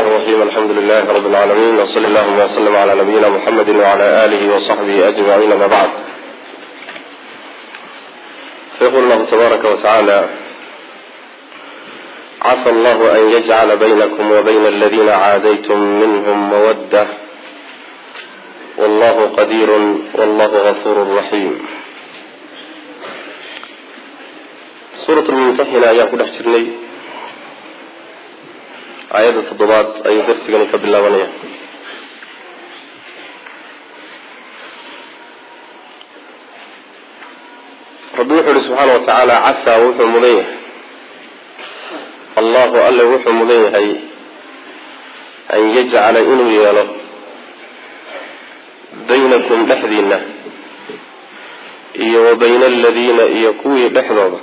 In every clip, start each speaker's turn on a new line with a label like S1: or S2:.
S1: الرحيم الحمد لله رب العالمين وصلى اللهم وسلم على نبينا محمد وعلى آله وصحبه أجمعين ما بعد فيقول الله تبارك وتعالى عسى الله أن يجعل بينكم وبين الذين عاديتم منهم مودة والله قدير والله غفور رحيم suurat lmumtaxina ayaan ku dhex jirnay aayadda toddobaad ayuu darsigani ka bilaabanaya rabbi wuxuu ihi subxaana watacaala casaa wuxuu mudan yahay allahu alle wuxuu mudan yahay an yajcala inuu yeelo baynakum dhexdiina iyo wa bayna aladiina iyo kuwii dhexdooda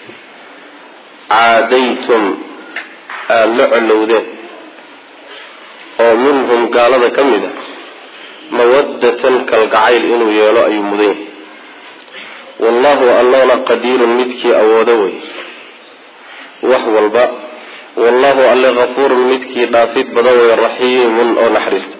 S1: caadaytum aada la colowdeen oo minhum gaalada ka mid a mawaddatan kalgacayl inuu yeelo ayuu mudan yahay wallahu allana qadiirun midkii awoodo wey wax walba wallahu alle kafuurun midkii dhaafid badan wey raxiimun oo naxariista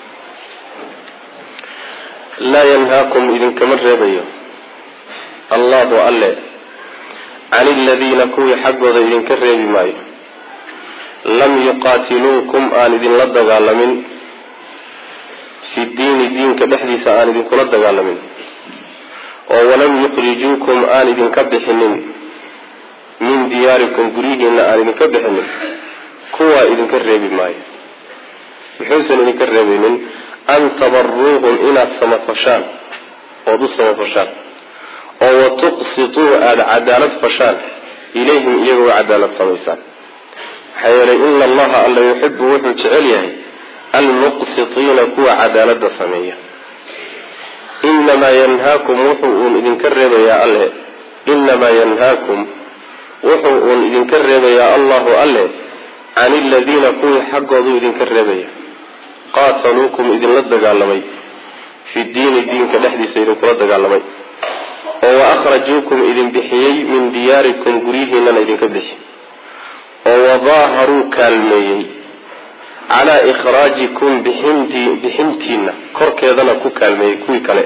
S1: laa yanhaakum idinkama reebayo allahu alle can iladiina kuwii xaggooda idinka reebi maayo lam yuqaatiluukum aan idinla dagaalamin fi diini diinka dhexdiisa aan idinkula dagaalamin oo walam yukhrijuukum aan idinka bixinin min diyaarikum guryihiina aan idinka bixinin kuwaa idinka reebi maayo muxuusan idinka reebaynin an tabaruuhum inaad samafashaan ood u samafashaan oo watuqsituu aada cadaalad fashaan ilayhim iyagoo cadaalad samaysaan maxaa yeelay ina allaha alla yuxibu wuxuu jecel yahay almuqsitiina kuwa cadaalada sameeya inamaa yanhaakum wuxuu uun idinka reebayaa alle inamaa yanhaakum wuxuu uun idinka reebayaa allahu alle can iladiina kuwii xaggooduu idinka reebaya qaataluukum idinla dagaalamay fi diini diinka dhexdiisa idinkula dagaalamay oo wa akhrajuukum idin bixiyey min diyaarikum guryihiinana idinka bixi oo wadaaharuu kaalmeeyey calaa ikhraajikum bixinti bixintiina korkeedana ku kaalmeeyey kuwii kale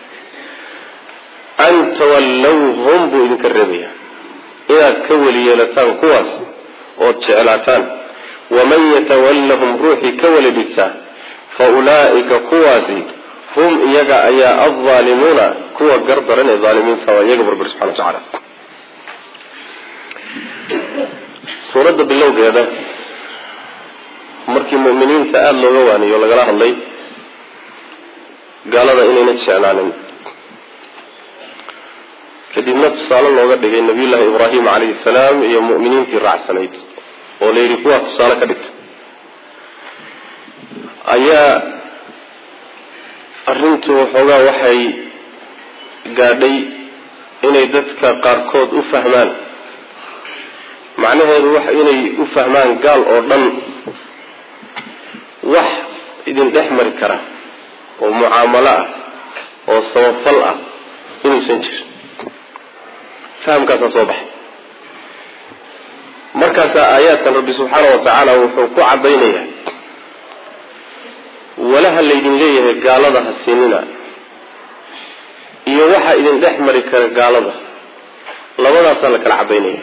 S1: an tawallawhum buu idinka reebaya inaad ka weli yeelataan kuwaas ood jeclaataan waman yatawallahum ruuxii ka weli dhigtaa fa ulaa'ika kuwaasi hum iyaga ayaa alzaalimuuna kuwa gardaran ee aalimiinta waa iyaga barbar subxana wa tacaala suuradda bilowgeeda markii mu'miniinta aada looga waaniyo lagala hadlay gaalada inayna jeclaanin kadibna tusaale looga dhigay nabiyullaahi ibraahim calayhi salaam iyo mu'miniintii raacsanayd oo la yidhi kuwaa tusaale ka dhigta ayaa arrintu waxoogaa waxay gaadhay inay dadka qaarkood u fahmaan macnaheedu wax inay u fahmaan gaal oo dhan wax idin dhex mari kara oo mucaamalo ah oo samafal ah inuusan jirin fahamkaasaa soo baxay markaasaa aayaadkan rabbi subxaana wa tacaala wuxuu ku cadaynayaa walaha laydin leeyahay gaalada ha siinina iyo waxa idin dhex mari kara gaalada labadaasaa la kala cadaynaya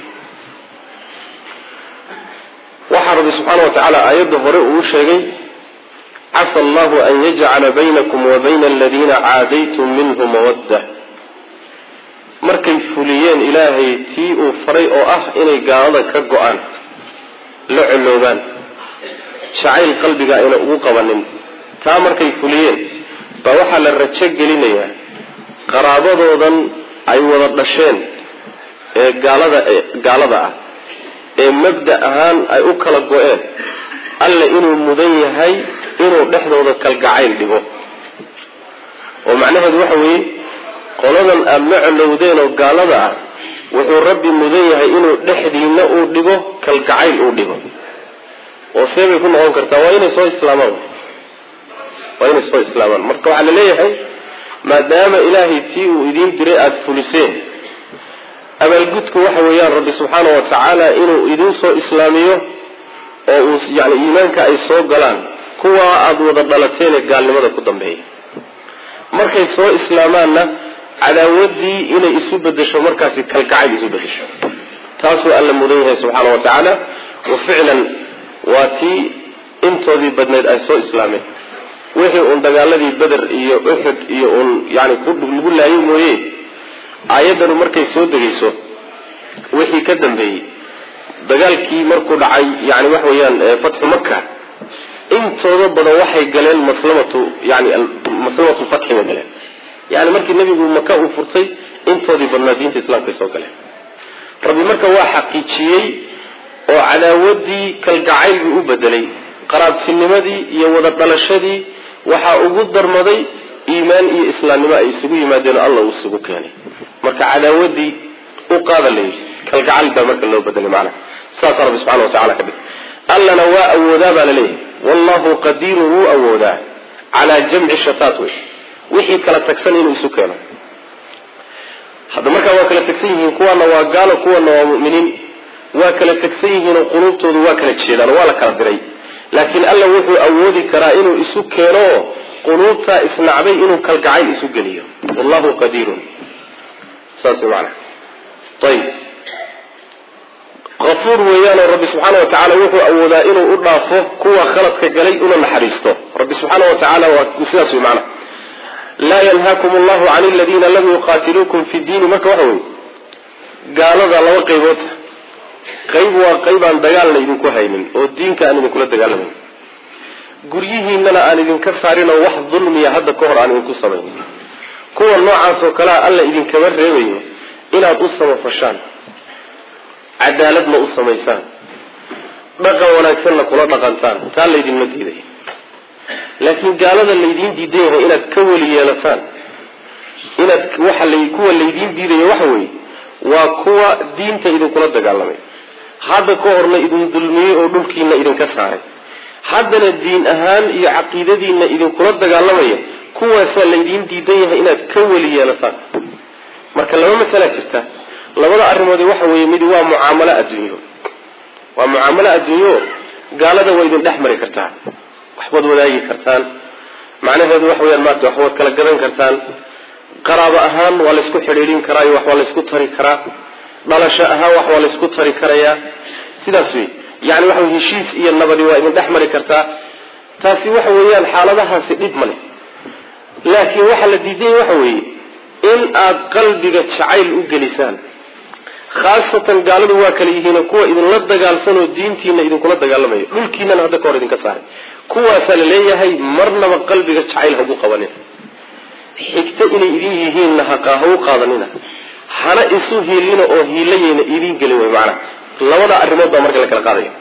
S1: waxaa rabbi subxaana wa tacaala aayadda hore uu sheegay casa allahu an yajcala baynakum wa bayna aladiina caadaytum minhu mawadda markay fuliyeen ilaahay tii uu faray oo ah inay gaalada ka go-aan la coloobaan jacayl qalbiga ayna ugu qabanin taa markay fuliyeen baa waxaa la rajo gelinayaa qaraabadoodan ay wada dhasheen ee gaalada gaalada ah ee mabda ahaan ay u kala go-een alle inuu mudan yahay inuu dhexdooda kalgacayl dhigo oo macnaheedu waxa weeye qoladan aada la colowdeen oo gaalada ah wuxuu rabbi mudan yahay inuu dhexdiina uu dhigo kalgacayl uu dhigo oo see bay ku noqon kartaa waa inay soo islaamaan waa inay soo islaamaan marka waxaa la leeyahay maadaama ilaahay tii uu idiin diray aada fuliseen abaalgudku waxa weeyaan rabbi subxaana wa tacaala inuu idiin soo islaamiyo oo uu yani iimaanka ay soo galaan kuwa aada wada dhalateen ee gaalnimada ku dambeeya markay soo islaamaanna cadaawadii inay isu bedesho markaasi kalgacayl isu bedesho taasuu alla mudan yahay subxaana wa tacaala wa ficlan waa tii intoodii badneyd ay soo islaameen wixii uun dagaaladii beder iyo uxud iyo uun yani lagu laayo mooye aayaddanu markay soo degayso wixii ka dambeeyey dagaalkii markuu dhacay yani waxa weeyaan fatxu maka intooda badan waxay galeen maslamatu yani maslamatu fatxi bay galeen yani markii nebigu maka uu furtay intoodii badnaa diinta islaamkay soo galeen rabbi marka waa xaqiijiyey oo cadaawadii kalgacayl buu u bedelay qaraabtinimadii iyo wada dhalashadii waxaa ugu darmaday iimaan iyo islaamnimo ay isugu yimaadeen oo alla uu isugu keenay marka cadaawadii u qaada layidhi kalgacal baa marka loo bedelay macnaha saasaa rabbi subxana watacala ka dhig allana waa awoodaa baa laleeyahay wallahu qadiirun wuu awoodaa calaa jamci shataat wey wixii kala tagsan inuu isu keeno hadda markaa waa kala tagsan yihiin kuwana waa gaalo kuwana waa mu'miniin waa kala tagsan yihiinoo quluubtoodu waa kala jeedaan oo waa la kala diray laakiin alla wuxuu awoodi karaa inuu isu keeno quluubtaa isnacday inuu kalgacayl isu geliyo wallahu qadiirun saas mana ayib afuur weeyaanoo rabbi subxaana wa tacala wuxuu awoodaa inuu u dhaafo kuwa khaladka galay una naxariisto rabbi subxaana wa tacaala waa sidaas wey macana laa yanhaakum allahu can aladiina lam yuqaatiluukum fi diini marka waxa weye gaalada laba qaybood qayb waa qayb aan dagaalna idinku haynin oo diinka aan idinkula dagaalamayn guryihiinana aan idinka saarin oo wax dulmiya hadda ka hor aan idinku samayn kuwa noocaas oo kalea alla idinkama reebayo inaad u samafashaan cadaaladna u samaysaan dhaqan wanaagsanna kula dhaqantaan taa laydinma diiday laakiin gaalada laydiin diidan yahay inaad ka weli yeelataan inaad waxa la kuwa laydiin diidaya waxa weeye waa kuwa diinta idinkula dagaalamay hadda ka horna idin dulmiyey oo dhulkiina idinka saaray haddana diin ahaan iyo caqiidadiina idinkula dagaalamaya kuwaasaa laydiin diidan yahay inaad ka weli yeelataan marka laba masalaa jirta labada arrimoodi waxa weeye mid waa mucaamalo adduunyo waa mucaamalo adduunyo gaalada waa idin dhex mari kartaa waxbaad wadaagi kartaan macnaheedu waxa weyaan maarta waxbaad kala gadan kartaan qaraabo ahaan waa laysku xidhiidhin karaa iyo wax waa laysku tari karaa dhalasho ahaan wax waa laysku tari karayaa sidaas wey yani waxa wey heshiis iyo nabadi waa idin dhex mari kartaa taasi waxa weeyaan xaaladahaasi dhib ma leh laakiin waxaa la diidanya waxa weeye in aad qalbiga jacayl u gelisaan khaasatan gaaladu waa kala yihiin kuwa idinla dagaalsanoo diintiina idinkula dagaalamayo dhulkiinana hadda ka hor idinka saaray kuwaasaa la leeyahay marnaba qalbiga jacayl hagu qabanina xigto inay idin yihiinna hagu qaadanina hana isu hiilina oo hiilayayna idin gelin way macana labada arrimood baa marka la kala qaadaya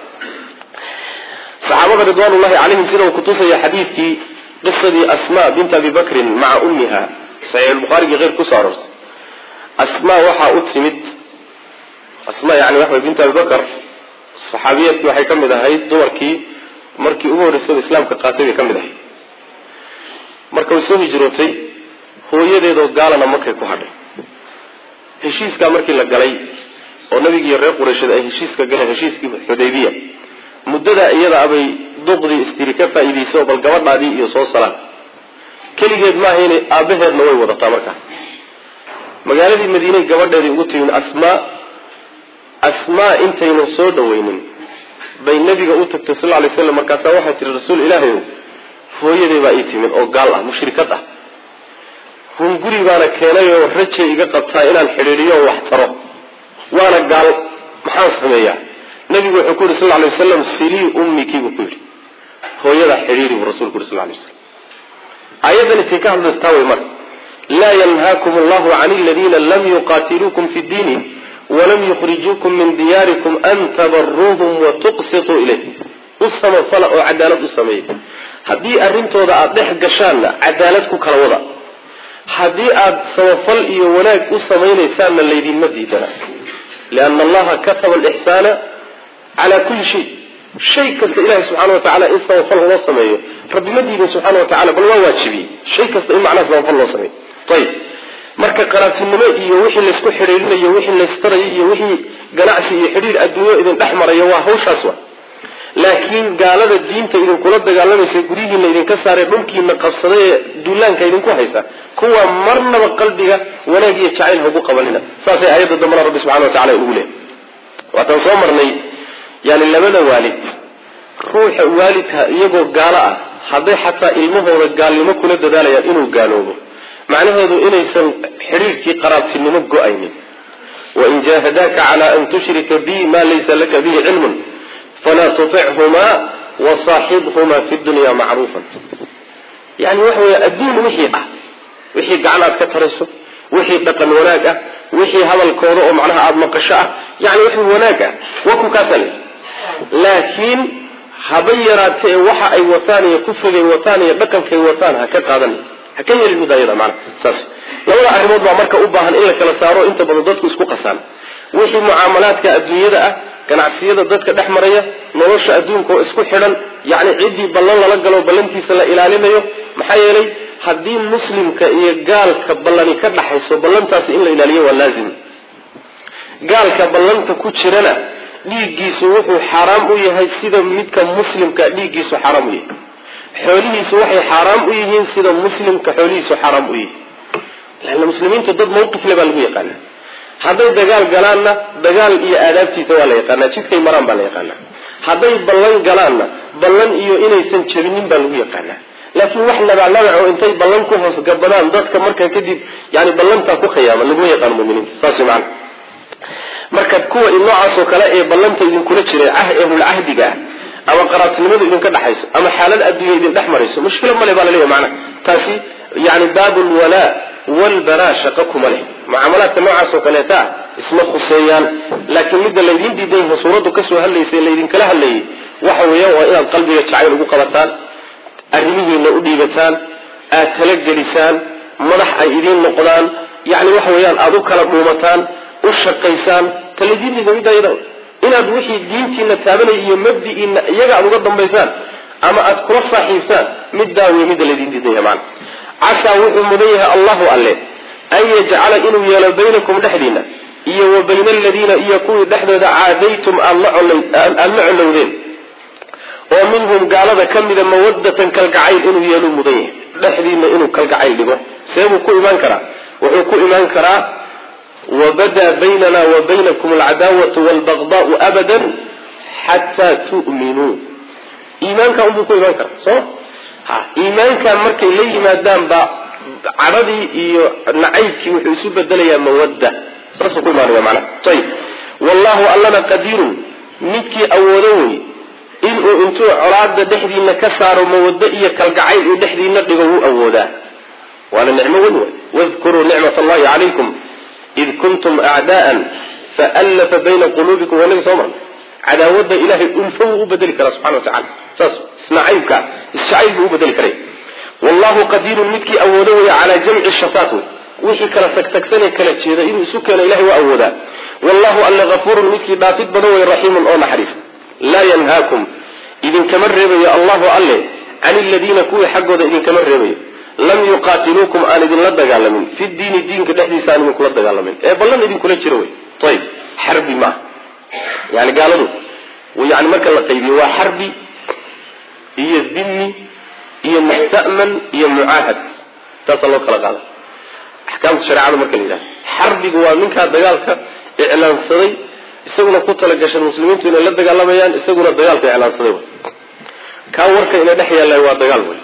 S1: saxaabada ridwaanullahi calayhim sida uu kutusaya xadiidkii qisadii asma bint abi bakrin maca ummiha saxiixulbukhaarigii keyrk kusoo aroortay asma waxaa u timid asma yani waxa way bint abi bakr saxaabiyadkii waxay ka mid ahayd dumarkii markii ugu horreysaba islaamka qaatay bay ka mid ahayd marka way soo hijrootay hooyadeedoo gaalana markay ku hadhay heshiiskaa markii la galay oo nabigiiyo reer quraysheed ay heshiiska galeen heshiiskii xudaybiya muddadaa iyada abay duqdii istiri ka faa'iidayso bal gabadhaadii iyo soo salaan keligeed maahayna aabaheedna way wadataa markaa magaaladii madiiney gabadheedii ugu timin asmaa asmaa intaynan soo dhaweynin bay nabiga u tagtay sal lay slam markaasaa waxay tihi rasuul ilaahay hooyaday baa ii timid oo gaal ah mushrikad ah hunguri baana keenay oo rajay iga qabtaa inaan xidhiidhiyo wax taro waana gaal maxaan sameeyaa nabigu wuxuu ku yidhi sal lay wasalam silii ummikii buu ku yidhi hooyadaa xidhiiri buu rasulku yuri sal lay waslam aayaddan intay ka hadlaystaa way marka laa yanhaakum allahu can aladiina lam yuqaatiluukum fi ddiini walam yukhrijuukum min diyaarikum an tabaruuhum wa tuqsituu ilayhim u samafala oo cadaalad u sameeya haddii arrintooda aada dhex gashaanna cadaalad ku kala wada haddii aada samafal iyo wanaag u samaynaysaanna laydinma diidana liana allaha kataba alixsaana calaa kulli shay shay kasta ilahi subxana wa tacala in samafal loo sameeyo rabbi ma diidin subxana wa tacala bal waa waajibiyey shay kasta in macnaha samafal loo sameeyo ayib marka qaraabtinimo iyo wixii laysku xidhiirinayo wixii laystarayo iyo wixii ganacsi iyo xidhiir adduunyo idin dhex marayo waa hawshaas wa laakiin gaalada diinta idinkula dagaalamaysa guryihiina idinka saaree dhulkiina qabsaday ee duulaanka idinku haysa kuwa marnaba qalbiga wanaag iyo jacayl haugu qabanina saasay aayadda dambana rabbi subxana wa tacala ugu leehay waataan soo marnay yani labada waalid ruuxa waalidka iyagoo gaalo ah hadday xataa ilmahooda gaalnimo kula dadaalayaan inuu gaaloobo macnaheedu inaysan xidhiirkii qaraabtinimo go-aynin wain jaahadaaka cala an tushrika bi ma laysa laka bihi cilmun falaa tutichumaa wasaaxibhumaa fi dunya macruufan yani waxa wey adduun wixii ah wixii gacan aad ka tarayso wixii dhaqan wanaag ah wixii hadalkooda oo macnaha aada maqasho ah yani wixii wanaag ah waa ku kaasale laakiin haba yaraatee waxa ay wataan iyo kufrigay wataan iyo dhaqankay wataan ha ka qaadan ha ka yeelin midaayada mana saas labada arrimood baa marka u baahan in la kala saaro inta badan dadku isku qasaan wixii mucaamalaadka adduunyada ah ganacsiyada dadka dhex maraya nolosha adduunka oo isku xidhan yacni ciddii ballan lala galo ballantiisa la ilaalinayo maxaa yeelay haddii muslimka iyo gaalka ballani ka dhaxayso ballantaasi in la ilaaliyo waa laazim gaalka ballanta ku jirana dhiiggiisu wuxuu xaaraam u yahay sida midka muslimka dhiiggiisu xaaraam u yahay xoolihiisu waxay xaaraam u yihiin sida muslimka xoolihiisu xaaraam u yihiin lanna muslimiintu dad mawqifle baa lagu yaqaana hadday dagaal galaanna dagaal iyo aadaabtiisa waa la yaqaanaa jidkay maraan baa la yaqaanaa hadday ballan galaanna ballan iyo inaysan jabinin baa lagu yaqaanaa laakiin wax labaclabac oo intay ballan ku hoos gabadaan dadka markaa kadib yani ballantaa ku khiyaama laguma yaqaano muminiinta saas maana marka kuwa noocaasoo kale ee ballanta idinkula jiray ehlulcahdiga ah ama qaraabtinimadu idinka dhexayso ama xaalad adduunya idin dhex marayso mushkilo male baa laleeyahy maana taasi yani baabulwalaa walbaraa shaqo kuma leh mucaamalaadka noocaasoo kaleeta ah isma khuseeyaan laakiin midda laydin diidan yahay suuraddu kasoo hadlaysa laydinkala hadlayay waxa weeyaan waa inaad qalbiga jacayl ugu qabataan arrimihiina u dhiibataan aad talagelisaan madax ay idiin noqdaan yani waxa weeyaan aada u kala dhuumataan u shaqaysaan taladiin diida midda iyada inaad wixii diintiina taabanaya iyo mabdi'iina iyaga aada uga dambaysaan ama aad kula saaxiibtaan middaa wey midda laydin diidan yahay macana casaa wuxuu mudan yahay allahu alle an yajcala inuu yeelo baynakum dhexdiina iyo wa bayna aladiina iyo kuwii dhexdooda caadaytum aada la colowdeen oo minhum gaalada ka mida mawadatan kalgacayl inuu yeelu mudan yahay dhexdiina inuu kalgacayl dhigo seebuu ku imaan karaa wuxuu ku imaan karaa wabadaa baynana wa baynakum alcadaawatu walbagdaau abadan xataa tu'minuu iimaanka unbuu ku imaan karaa soo ha iimaankan markay la yimaadaan ba cadhadii iyo nacaybkii wuxuu isu bedelayaa mawadda saasuu ku imaanaya macnaha ayib wallahu allana qadiirun midkii awoodo wey inuu intuu colaada dhexdiina ka saaro mawaddo iyo kalgacayl uu dhexdiina dhigo wuu awoodaa waana nicmo weyn wey wadkuruu nicmat allahi calaykum id kuntum acdaa'an faallafa bayna quluubikum wanaga soo marna cadaawadda ilahay ulfo wuu u bedeli karaa subxana wa tacala saas isnacaybka isjacayl buu u bedeli karay wallahu qadiirun midkii awoodo weya calaa jamci shataat wey wixii kala tagtagsanee kala jeeda inuu isu keeno ilahay waa awoodaa wallahu alle hafuurun midkii dhaafid badan wey raxiimun oo naxariis laa yanhaakum idinkama reebayo allahu alle can iladiina kuwii xaggooda idinkama reebayo lam yuqaatiluukum aan idinla dagaalamin fi diini diinka dhexdiisa aan idinkula dagaalamin ee ballan idinkula jiro wey ayib xarbi maaha yani gaaladu yani marka la qaybiyo waa xarbi iyo dimi iyo musta'man iyo mucaahad taasaa loo kala qaada axkaamta shareecada marka la yidhahdo xarbigu waa ninkaa dagaalka iclaansaday isaguna ku talagashan muslimiintu inay la dagaalamayaan isaguna dagaalka iclaansaday kaa warka ina dhex yaallay waa dagaal wey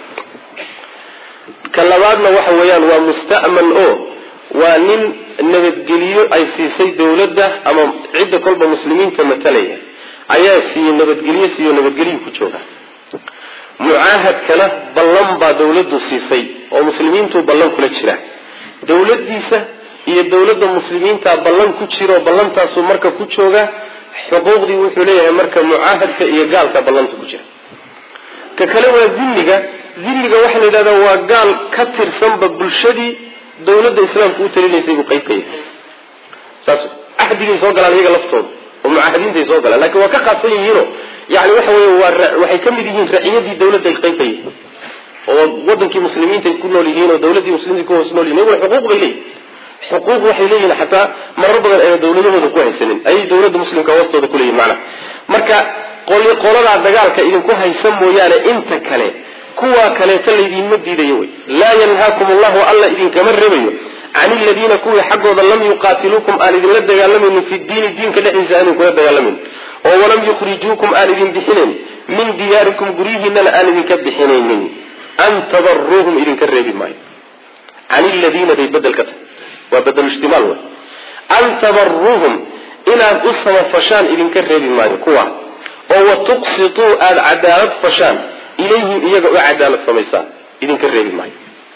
S1: ka labaadna waxa weeyaan waa musta'man oo waa nin nabadgeliyo ay siisay dawladda ama cidda kolba muslimiinta matalaya ayaa siiyey nabadgelyo siiyo nabadgelyu ku jooga mucaahadkana ballan baa dawladdu siisay oo muslimiintu ballan kula jira dawladdiisa iyo dawladda muslimiinta ballan ku jiro ballantaasu marka ku jooga xuquuqdii wuxuu leeyahay marka mucaahadka iyo gaalka ballanta ku jira ka kale waa dilliga dilliga waxaa la yidhahdaa waa gaal ka tirsanba bulshadii dawladda islaamka u talinaysay buu qayb ka yahay saas cahdigay soo galaan iyaga laftooda oo mucaahadiintay soo galaan lakin waa ka khaasan yihiino yani waxa wey waa waxay ka mid yihiin raciyadii dawladda ay qayb ka yihiin oo wadankii muslimiinta ay ku nool yihiin oo dawladdii muslimiinta ku hoos nool yihin iyaguna xuquuq bay leeyihin xuquuq waxay leeyihin xataa marar badan ayna dawladahooda ku haysanin ayay dawladda muslimka hoostooda kuleeyihin macnaha marka qoladaa dagaalka idinku haysa mooyaane inta kale kuwaa kaleeto laydinma diidayo wey laa yanhaakum allahu alla idinkama rebayo can iladiina kuwii xaggooda lam yuqaatiluukum aan idinla dagaalamaynin fi diini diinka dhexdiisa aan idinkula dagaalamaynin oo walam yukhrijuukum aan idin bixinayn min diyaarikum guryihiinana aan idinka bixinaynin an tabaruuhum idinka reebi maayo can iladiina bay bedel ka tahay waa bedel ijtimaal wey an tabaruuhum inaad u samafashaan idinka reebi maayo kuwa oo wa tuqsituu aada cadaalad fashaan ilayhim iyaga u cadaalad samaysaan idinka reebi maayo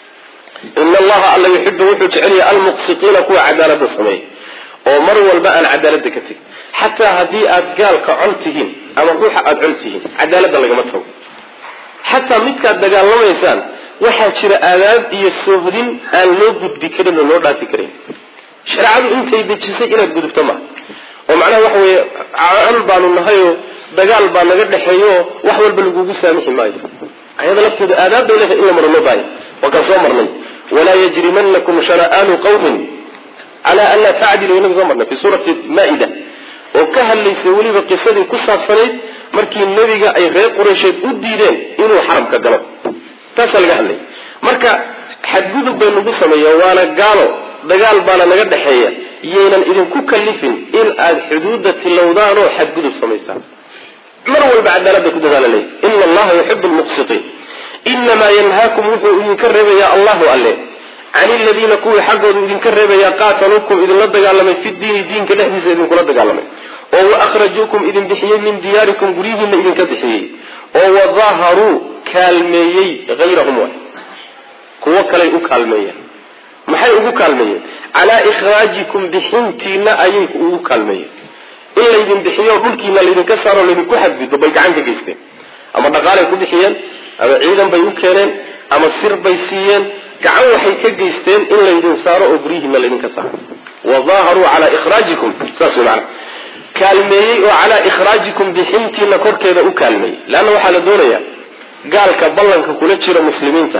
S1: ina allaha alla yuxibu wuxuu jecel yahay almuqsitiina kuwa cadaalada sameeya oo mar walba aan cadaalada ka tegin xataa haddii aad gaalka con tihiin ama ruuxa aada con tihiin cadaalada lagama tago xataa midkaad dagaalamaysaan waxaa jira aadaab iyo soohdin aan loo gudbi karin oo loo dhaafi karin shareecadu intay dejisay inaad gudubto ma oo macnaha waxa weeye col baanu nahayoo dagaal baa naga dhexeeyo wax walba lagugu saamixi maayo ayada lafteedu aadaab bay leedahay in la maro loo baaya waa kaan soo marnay walaa yajrimanakum shana'aanu qawmin calaa an laa tacdilu inaga soo marnay fi suurati maa-ida oo ka hadlaysay weliba qisadii ku saabsanayd markii nebiga ay reer qureysheed u diideen inuu xaramka galo taasaa laga hadlay marka xadgudub bay nagu sameeya waana gaalo dagaal baana naga dhexeeya yaynan idinku kalifin in aada xuduudda tilowdaan oo xadgudub samaysaan mar walba cadaalada ku dadaalalay ina allaha yuxibu lmuqsitiin inamaa yanhaakum wuxuu idinka reebayaa allahu alle can iladiina kuwii xaggoodu idinka reebayaa qaataluukum idinla dagaalamay fi diini diinka dhexdiisa idinkula dagaalamay oo waakhrajuukum idin bixiyey min diyaarikum guryihiina idinka bixiyey oo wadaaharuu kaalmeeyey hayrahum waay kuwo kaley u kaalmeeyeen maxay ugu kaalmeeyeen calaa ikhraajikum bixintiina ayay ugu kaalmeeyeen in laydin bixiyo dhulkiina laydinka saaro laydinku xadgudbo bay gacan ka geysteen ama dhaqaalay ku bixiyeen ama ciidan bay u keeneen ama sir bay siiyeen gacan waxay ka geysteen in laydin saaro oo guryihiina laydinka saaro wadaaharuu calaa ikhraajikum saas wey macana kaalmeeyey oo calaa ikhraajikum bixintiina korkeeda u kaalmeeyey leanna waxaa la doonayaa gaalka ballanka kula jira muslimiinta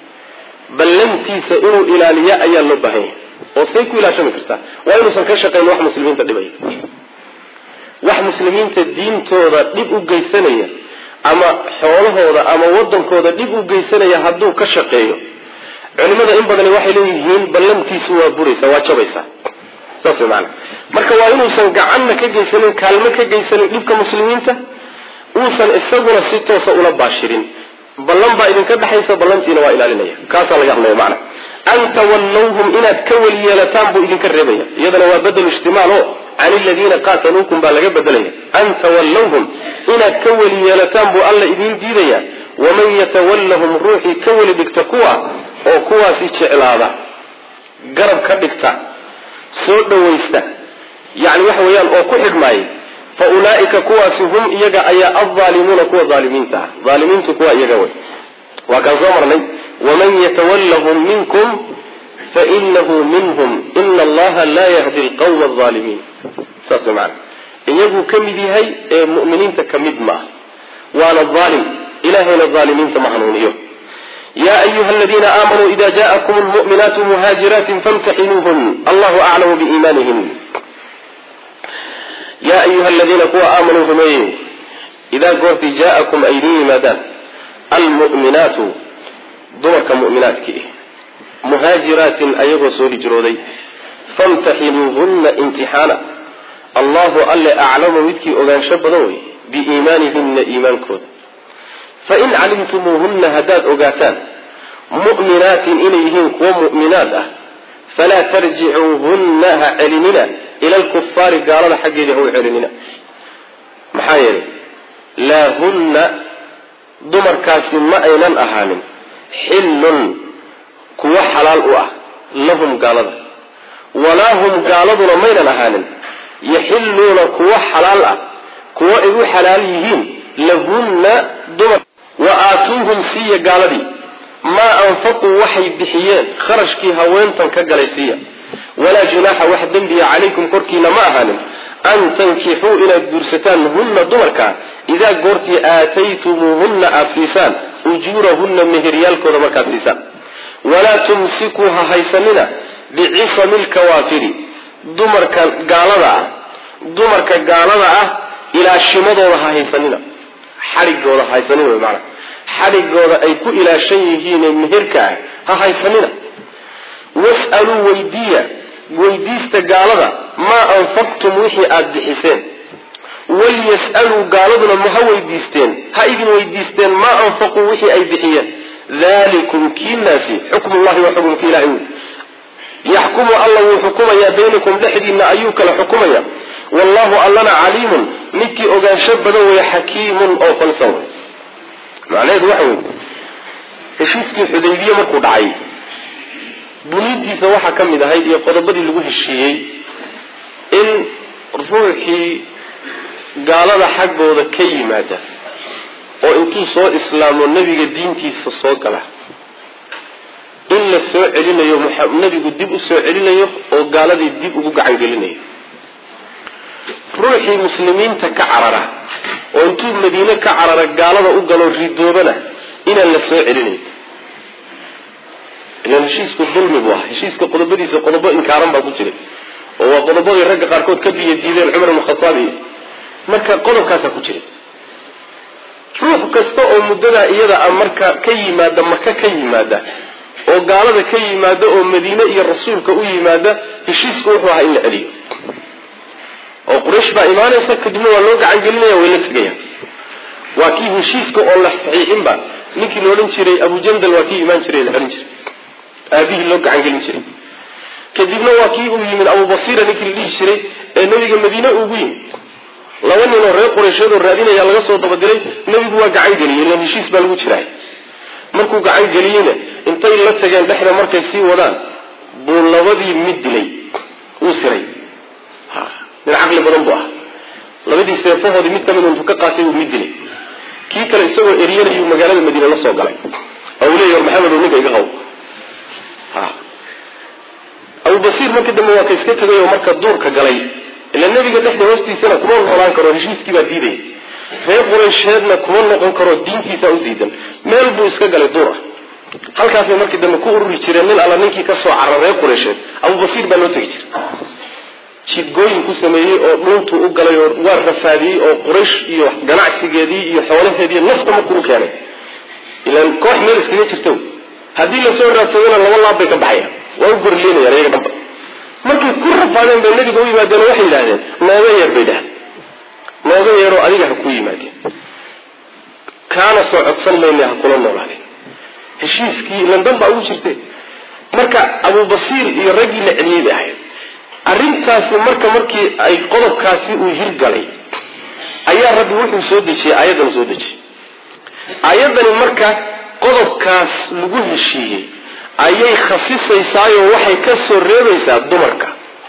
S1: ballantiisa inuu ilaaliyo ayaa loo baahan yahay oo say ku ilaashami kartaa waa inuusan ka shaqayn wax muslimiinta dhibaya wax muslimiinta diintooda dhib u geysanaya ama xoolahooda ama wadankooda dhib u geysanaya hadduu ka shaqeeyo culimada in badani waxay leeyihiin ballantiisu waa buraysa waa jabaysaa saas way maana marka waa inuusan gacanna ka geysanin kaalmo ka geysanin dhibka muslimiinta uusan isaguna si toosa ula baashirin ballan baa idinka dhexaysa ballantiina waa ilaalinaya kaasaa laga hadlaya macana an tawallawhum inaad ka weli yeelataan buu idinka reebaya iyadana waa bedel ijtimaal o can iladiina qaataluukum baa laga bedelaya an tawallawhum inaad ka weli yeelataan buu alla idiin diidaya waman yatawallahum ruuxii ka weli dhigta kuwa oo kuwaasi jeclaada garab ka dhigta soo dhawaysta yani waxa weeyaan oo ku xidhmaayay fa ulaaika kuwaasi hum iyaga ayaa aldaalimuuna kuwa aalimiinta ah aalimiintu kuwa iyaga wey waa kaan soo marnay waman yatawallahum minkum fainahu minhum ina allaha laa yahdi lqawma alaalimiin saas mana iyaguu ka mid yahay ee mu'miniinta ka mid ma ah waana aalim ilahayna aalimiinta ma hanuuniyo ya ayuha aladiina aamanuu ida jaakum lmu'minaatu muhaajiraatin famtaxinuuhun allahu aclamu biiimaanihin yaa ayuha aladiina kuwa aamanuu rumeeyey idaa goortii jaa'akum ay idin yimaadaan almu'minaatu dumarka mu'minaadkii muhaajiraatin ayagoo soo hijrooday famtaxinuuhunna imtixaana allahu alle aclamu midkii ogaansho badan wey biiimaanihinna iimaankooda fain calimtumuuhunna haddaad ogaataan mu'minaatin inay yihiin kuwo mu'minaad ah falaa tarjicuuhunna ha celinina ila alkufaari gaalada xaggeeda ha u celinina maxaa yeelay laa hunna dumarkaasi ma aynan ahaanin xillun kuwo xalaal u ah lahum gaalada walaa hum gaaladuna maynan ahaanin yaxilluuna kuwo xalaal ah kuwo ay u xalaal yihiin lahunna dumar wa aatuuhum siiya gaaladii maa anfaquu waxay bixiyeen kharashkii haweentan ka galay siiya walaa junaaxa wax dembiya calaykum korkiina ma ahaanin an tankixuu inaad guursataan hunna dumarka idaa goortii aataytumuuhunna aada siisaan ujuurahunna meheryaalkooda markaad siisaan walaa tumsikuu ha haysanina bicisami lkawaafiri dumarka gaalada ah dumarka gaalada ah ilaashimadooda ha haysanina xadhigooda ha haysanina wy maanaa xadhigooda ay ku ilaashan yihiine meherka ah ha haysanina was'aluu weydiiya weydiista gaalada maa anfaqtum wixii aada bixiseen walyas'aluu gaaladuna ma ha weydiisteen ha idin weydiisteen maa anfaquu wixii ay bixiyeen dalikum kiinaasi xukmullahi waa xukumka ilahay wey yaxkumu alla wuu xukumayaa baynakum dhexdiinna ayuu kala xukumaya wallahu allana caliimun midkii ogaansho badan weeye xakiimun oo falsan wey macnaheedu waxa wey heshiiskii xudaybiye markuu dhacay buniintiisa waxaa ka mid ahayd iyo qodobadii lagu heshiiyey in ruuxii gaalada xaggooda ka yimaada oo intuu soo islaamo nebiga diintiisa soo gala in la soo celinayo nebigu dib u soo celinayo oo gaaladii dib ugu gacan gelinayo ruuxii muslimiinta ka carara oo intuu madiine ka carara gaalada u galo ridoobana inaan la soo celinayn ilan heshiisku dulmi buu ahaa heshiiska qodobadiisa qodobo inkaaran baa ku jiray oo waa qodobadii ragga qaarkood ka biyo diideen cumar ibn khataab iyo marka qodobkaasaa ku jiray ruux kasta oo muddadaa iyada a marka ka yimaada maka ka yimaada oo gaalada ka yimaada oo madiine iyo rasuulka u yimaada heshiisku wuxuu ahaa in la celiyo oo quraysh baa imaanaysa kadibna waa loo gacan gelinaya way la tegayaan waa kii heshiiska oo la saxiixinba ninkii la odhan jiray abujandal waa kii imaan jiray la celin jiray aabihii loo gacan gelin jiray kadibna waa kii uu yimid abubasiira ninkii la dhihi jiray ee nebiga madiine ugu yimid laba nin oo reer quraysheed oo raadinaya laga soo dabadiray nebigu waa gacan geliyey ilan heshiis baa lagu jiraay markuu gacan geliyeyna intay la tageen dhexda markay sii wadaan buu labadii mid dilay wuu siray nin caqli badan buu ah labadii seefahoodii mid kamid intuu ka qaatay buu mid dilay kii kale isagoo eryanayuu magaalada madiine la soo galay oo uu leeyahy war maxamedow ninka iga qaw abubasiir markii dambe waa ka iska tegay oo marka duurka galay ila nebiga dhexda hoostiisana kuma noolaan karo heshiiskii baa diidaya reer quraysheedna kuma noqon karo diintiisa u diidan meel buu iska galay duur ah halkaasay markii dambe ku ururi jireen nin alla ninkii ka soo cara reer quraysheed abubasiir baa loo tegi jiray jidgooyin ku sameeyey oo dhuuntuu u galay oo waa rafaadiyey oo quraysh iyo ganacsigeedii iyo xoolaheedii nafta markuu u keenay ilaan koox meel iskaga jirta haddii lasoo raadsadana laba laab bay ka baxayaan waa u gorleynayaan iyaga dhanba markay ku rafaadeen bay nabiga u yimaadeen oo waxay yidhahdeen nooga yeer bay dhahan nooga yeeroo adiga ha ku yimaadeen kaana soo codsan mayna ha kula noolaadeen heshiiskii landan baa ugu jirte marka abubasiir iyo raggii la celiyey bay ahayd arrintaasi marka markii ay qodobkaasi uu hirgalay ayaa rabbi wuxuu soo dejiyey aayaddan soo dejiyey aayaddani marka qodobkaas lagu heshiiyey ayay khasisaysaayoo waxay ka soo reebaysaa dumarka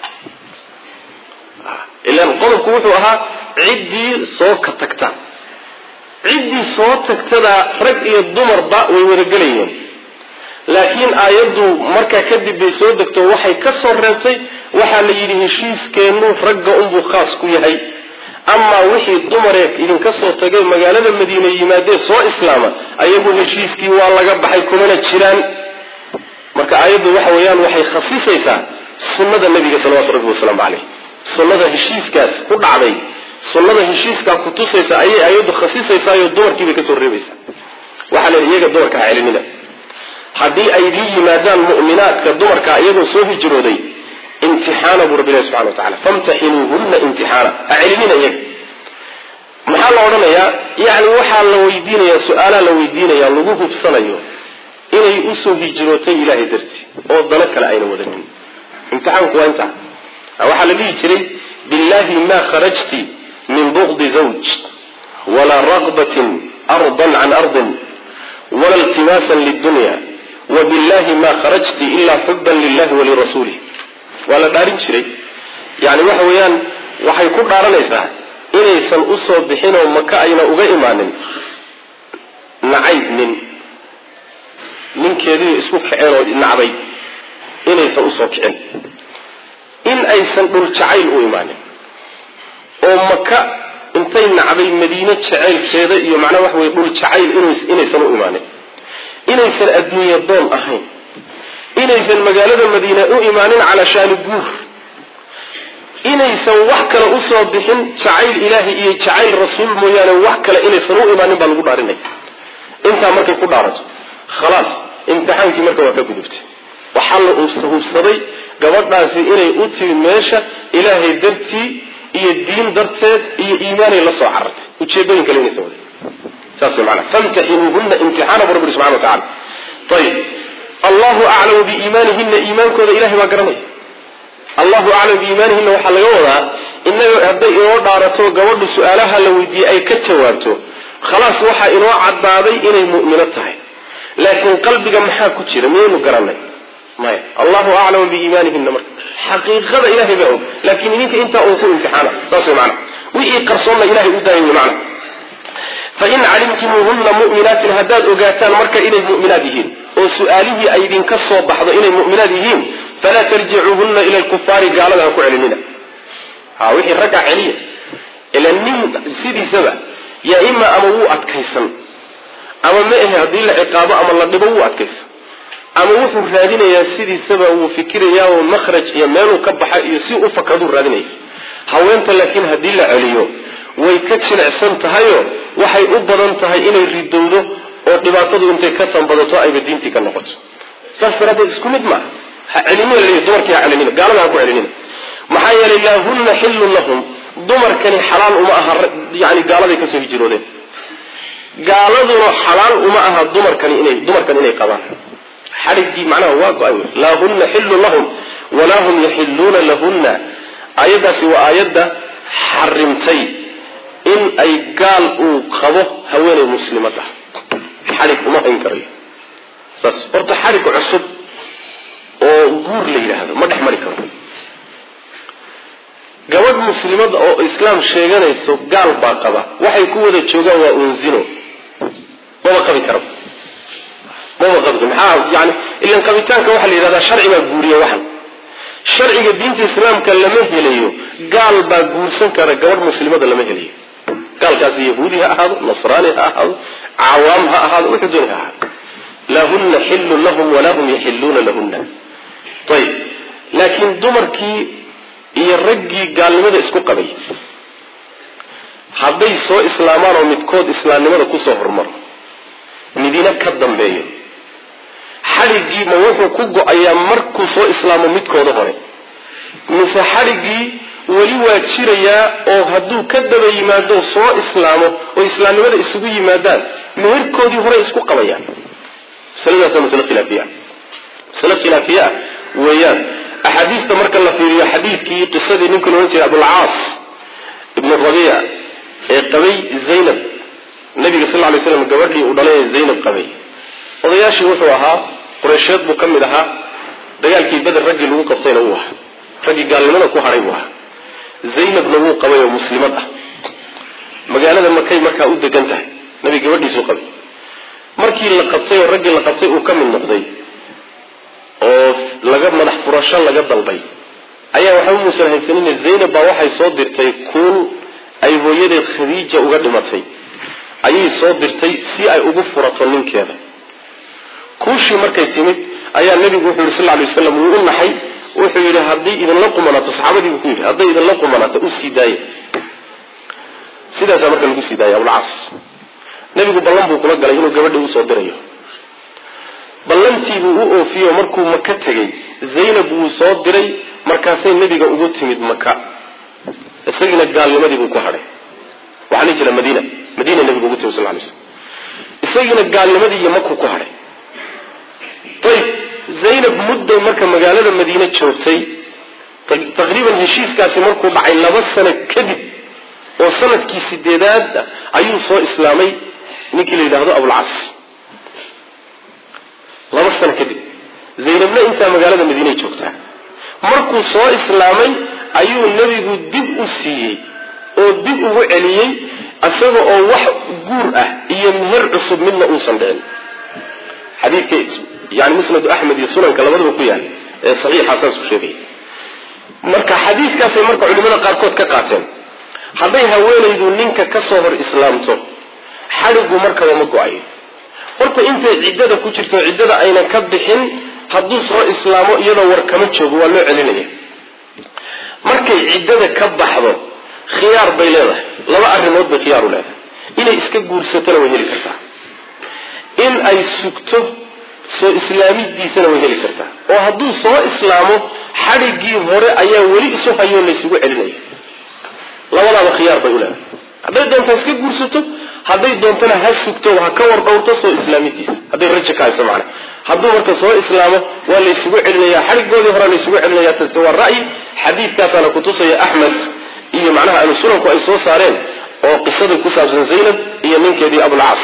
S1: ilaan qodobku wuxuu ahaa ciddii soo ka tagta ciddii soo tagtadaa rag iyo dumarba way wadagelayeen laakiin aayaddu markaa kadib bay soo degto waxay ka soo reebtay waxaa la yidhi heshiiskeennu ragga unbuu khaas ku yahay amaa wixii dumaree idinka soo tagay magaalada madiine yimaadee soo islaama ayagu heshiiskii waa laga baxay kumana jiraan marka aayaddu waxa weeyaan waxay khasisaysaa sunnada nabiga salawatu rabbi wasalaamu caleyh sunnada heshiiskaas ku dhacday sunnada heshiiskaa kutusaysa ayay aayaddu khasisaysaayoo dumarkiibay kasoo reebaysaa waxaa la yidhi iyaga dumarka ha celinina haddii ay la yimaadaan mu'minaadka dumarka iyagoo soo hijrooday imtixaana buu rabbi ilahi subxana wa tacala famtaxinuuhunna imtixaana ha celinina iyaga maxaa la odhanayaa yacni waxaa la weydiinayaa su-aalaa la weydiinayaa lagu hubsanayo inay usoo hijrootay ilahay dartii oo dano kale ayna wadanin imtixaanku waa intaa waxaa la dhihi jiray billahi ma kharajti min bugdi zawj walaa raqbatin ardan can ardin wala iltimaasan lidunya wabillahi ma kharajti ilaa xuban lilahi walirasuulih waa la dhaarin jiray yani waxa weeyaan waxay ku dhaaranaysaa inaysan usoo bixinoo maka ayna uga imaanin nacayb nin ninkeedii isku kaceen oo nacday inaysan usoo kicin in aysan dhul jacayl u imaanin oo maka intay nacday madiine jacaylkeeda iyo macnaha waxa weye dhul jacayl inaysan u imaanin inaysan adduunya doon ahayn inaysan magaalada madiine u imaanin calaa shaani guur inaysan wax kale usoo bixin jacayl ilaahi iyo jacayl rasuul mooyaane wax kale inaysan u imaanin baa lagu dhaarinaya intaa markay ku dhaarato khalaas imtixaankii marka waa ka gudubtay waxaa la hubsaday gabadhaasi inay u timid meesha ilaahay dartii iyo diin darteed iyo iimaanay la soo carartay ujeedooyin kale inaysan wadin saas mana famtaxinuuhuna imtixaana bu rabbi subxana wa tacala ayib allahu aclamu biiimaanihina iimaankooda ilahay baa garanaya allahu aclamu biiimaanihina waxaa laga wadaa inaga hadday inoo dhaarato gabadhu su-aalaha la weydiiyey ay ka jawaabto khalaas waxaa inoo cadaaday inay mu'mino tahay laakiin qalbiga maxaa ku jira miyaynu garanay maya allahu aclamu biiimaanihina marka xaqiiqada ilahay baa og laakiin idinka intaa uun ku imtixaana saas way maana wixii qarsoonna ilahay u daayay macna fain calimtumuuhuna mu'minaatin haddaad ogaataan marka inay mu'minaad yihiin oo su-aalihii ay idinka soo baxdo inay mu'minaad yihiin falaa tarjicuuhuna ila lkufaari gaalada ha ku celinina ha wixii ragga celiya ila nin sidiisaba yaa ima ama wuu adkaysan ama ma ahe haddii la ciqaabo ama la dhibo wuu adkaysan ama wuxuu raadinayaa sidiisaba wuu fikirayaa oo makhraj iyo meeluu ka baxa iyo si u fakaduu raadinaya haweenta laakiin haddii la celiyo way ka jilicsan tahayoo waxay u badan tahay inay ridowdo oo dhibaatadu intay ka tanbadato ayba diintii ka noqoto saas daraadeed isku mid maaha ha celinina laleeyahy dumarkii ha celinina gaalada ha ku celinina maxaa yeelay laahunna xillun lahum dumarkani xalaal uma aha yani gaaladay kasoo hijiroodeen gaaladuna xalaal uma aha dumarkani inay dumarkan inay qabaan xadhiggii macnaha waa go-ay wey laahunna xillun lahum walaa hum yaxilluuna lahunna aayaddaasi waa aayadda xarimtay in ay gaal uu qabo haweeney muslimad ah xadhig uma hayn karayo saas horta xadhig cusub oo guur la yidhaahdo ma dhex mari karo gabadh muslimada oo islaam sheeganayso gaal baa qaba waxay ku wada joogaan waa unzino maba qabi kara maba qabi karo maxaa yani ilan qabitaanka waxaa la yidhahdaa sharci baa guuriya waxan sharciga diinta islaamka lama helayo gaal baa guursan kara gabadh muslimada lama helayo gaalkaasi yahuudi ha ahaado nasraani ha ahaado cawaam ha ahaado wuxuu dooni ha ahaado lahunna xillun lahum walaa hum yaxilluuna lahunna ayib laakiin dumarkii iyo raggii gaalnimada isku qabay hadday soo islaamaan oo midkood islaamnimada kusoo hormaro midina ka dambeeyo xadhiggii ma wuxuu ku go-ayaa markuu soo islaamo midkooda hore mise xadhiggii weli waa jirayaa oo hadduu ka daba yimaado soo islaamo oo islaamnimada isugu yimaadaan meherkoodii hore isku qabayaan masaladaasa masle khilaafiya masale khilaafiye ah weeyaan axaadiista marka la fiiriyo xadiidkii qisadii ninka la odhan jiray abulcaas ibnu rabiic ee qabay zaynab nabiga sal lay slam gabadhii uu dhalay ee zaynab qabay odayaashii wuxuu ahaa qureysheed buu ka mid ahaa dagaalkii beder raggii lagu qabtayna wuu ahaa raggii gaalnimada ku hadhay buu ahaa zaynabna wuu qabay oo muslimad ah magaalada makay markaa u degan tahay nabi gabadhiisuu qabay markii la qabtay oo raggii la qabtay uu ka mid noqday oo laga madax furasho laga dalbay ayaa waxba muusan haysanine zaynab baa waxay soo dirtay kuul ay hooyadeed khadiija uga dhimatay ayay soo dirtay si ay ugu furato ninkeeda kuushii markay timid ayaa nabigu wuxuu yihi sal lay waslam wuu u naxay wuxuu yidhi hadday idinla qumanaato saxaabadii buu ku yidhi hadday idinla qumanaato u sii daaya sidaasaa marka lagu sii daaya abulcaas nabigu ballan buu kula galay inuu gabadhii usoo dirayo ballantiibuu u oofiyo markuu maka tegey zaynab wuu soo diray markaasay nebiga ugu timid maka isagiina gaalnimadii buu ku hadhay waxaa lii jira madiina madiina nebigu ugu timid sal lay slam isagiina gaalnimadii iyo makuu ku hadhay ayb zaynab mudday marka magaalada madiine joogtay taqriiban heshiiskaasi markuu dhacay laba sano kadib oo sanadkii sideedaad ayuu soo islaamay ninkii la yidhaahdo abulcas laba sano kadib zaynabna intaa magaalada madiinay joogtaa markuu soo islaamay ayuu nebigu dib u siiyey oo dib ugu celiyey isaga oo wax guur ah iyo meher cusub midna uusan dhicin xadiidka yani musnadu axmed iyo sunanka labadaba ku yaal ee saxiixa saas ku sheegaya marka xadiiskaasay marka culimada qaarkood ka qaateen hadday haweenaydu ninka ka soo hor islaamto xadhigu markaba ma go-ayo horta intay ciddada ku jirto ciddada aynan ka bixin hadduu soo islaamo iyadoo war kama joogo waa loo celinaya markay ciddada ka baxdo khiyaar bay leedahay laba arrimood bay khiyaar u leedahay inay iska guursatona way heli kartaa in ay sugto soo islaamidiisana way heli kartaa oo hadduu soo islaamo xadhiggii hore ayaa weli isu hayoo laysugu celinaya labadaaba khiyaar bay u leedahay hadday doonto ha iska guursato hadday doontona ha sugto ha ka war dhowrto soo islaamidiisa hadday rajo ka hayso macna hadduu marka soo islaamo waa laysugu celinaya xadhigoodii hore laysugu celinaya tase waa ra'yi xadiidkaasaana kutusaya axmed iyo macnaha ahlu sunanku ay soo saareen oo qisadii ku saabsan zaynab iyo ninkeedii abulcaas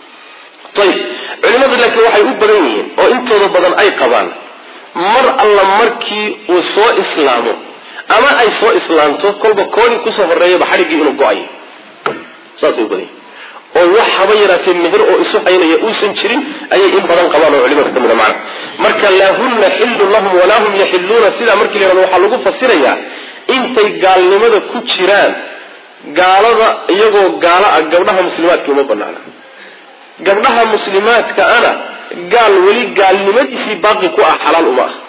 S1: ayib culimadu laakiin waxay u badan yihiin oo intooda badan ay qabaan mar alla markii uu soo islaamo ama ay soo islaamto kolba koodii kusoo horeeyaba xadhiggii inuu go-ayo saasay u badan yihin oo wax haba yaraatee meher oo isu haynaya uusan jirin ayay in badan qabaan oo culimada ka mid a macna marka laahunna xillun lahum walaa hum yaxiluuna sidaa markii la yhahdo waxaa lagu fasirayaa intay gaalnimada ku jiraan gaalada iyagoo gaalo ah gabdhaha muslimaadka uma banaana gabdhaha muslimaadka ana gaal weli gaalnimadiisii baaqi ku ah xalaal uma ah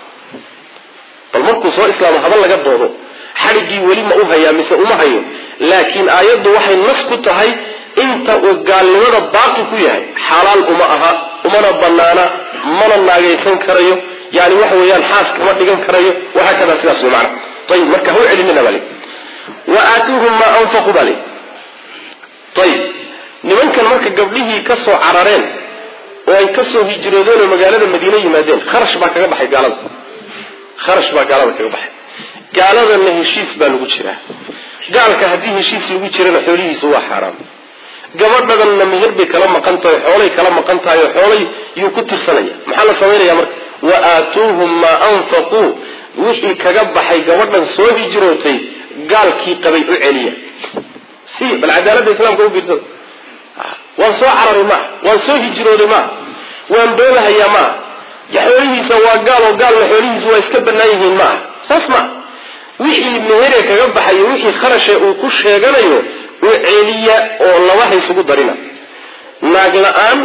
S1: bal markuu soo islaamo haba laga doodo xadhiggii weli ma u hayaa mise uma hayo laakiin aayaddu waxay nas ku tahay inta uu gaalnimada baaqi ku yahay xalaal uma aha umana banaana mana naagaysan karayo yani waxa weeyaan xaas kama dhigan karayo wahaakada sidaas wey macana ayib marka ha u celinina bali wa aatuuhum maa anfaqu bali ayib nimankan marka gabdhihii ka soo carareen oo ay kasoo hijroodeen oo magaalada madiine yimaadeen kharash baa kaga baxay gaalada kharash baa gaalada kaga baxay gaaladana heshiis baa lagu jiraa gaalka haddii heshiis lagu jirana xoolihiisa waa xaaraam gabadhadanna meher bay kala maqan tahay xoolay kala maqan tahay oo xoolay yuu ku tirsanaya maxaa la samaynaya marka wa aatuuhum maa anfaquu wixii kaga baxay gabadhan soo hijrootay gaalkii qabay u celiya si bal cadaaladda islaamka u fiirsada waan soo cararay maaha waan soo hijrooday maaha waan boobahayaa maaha xoolihiisa waa gaal oo gaalna xoolihiisa waa iska bannaan yihiin maaha saas maa wixii mehere kaga baxayo wixii kharashe uu ku sheeganayo u celiya oo laba haysugu darina naag la-aan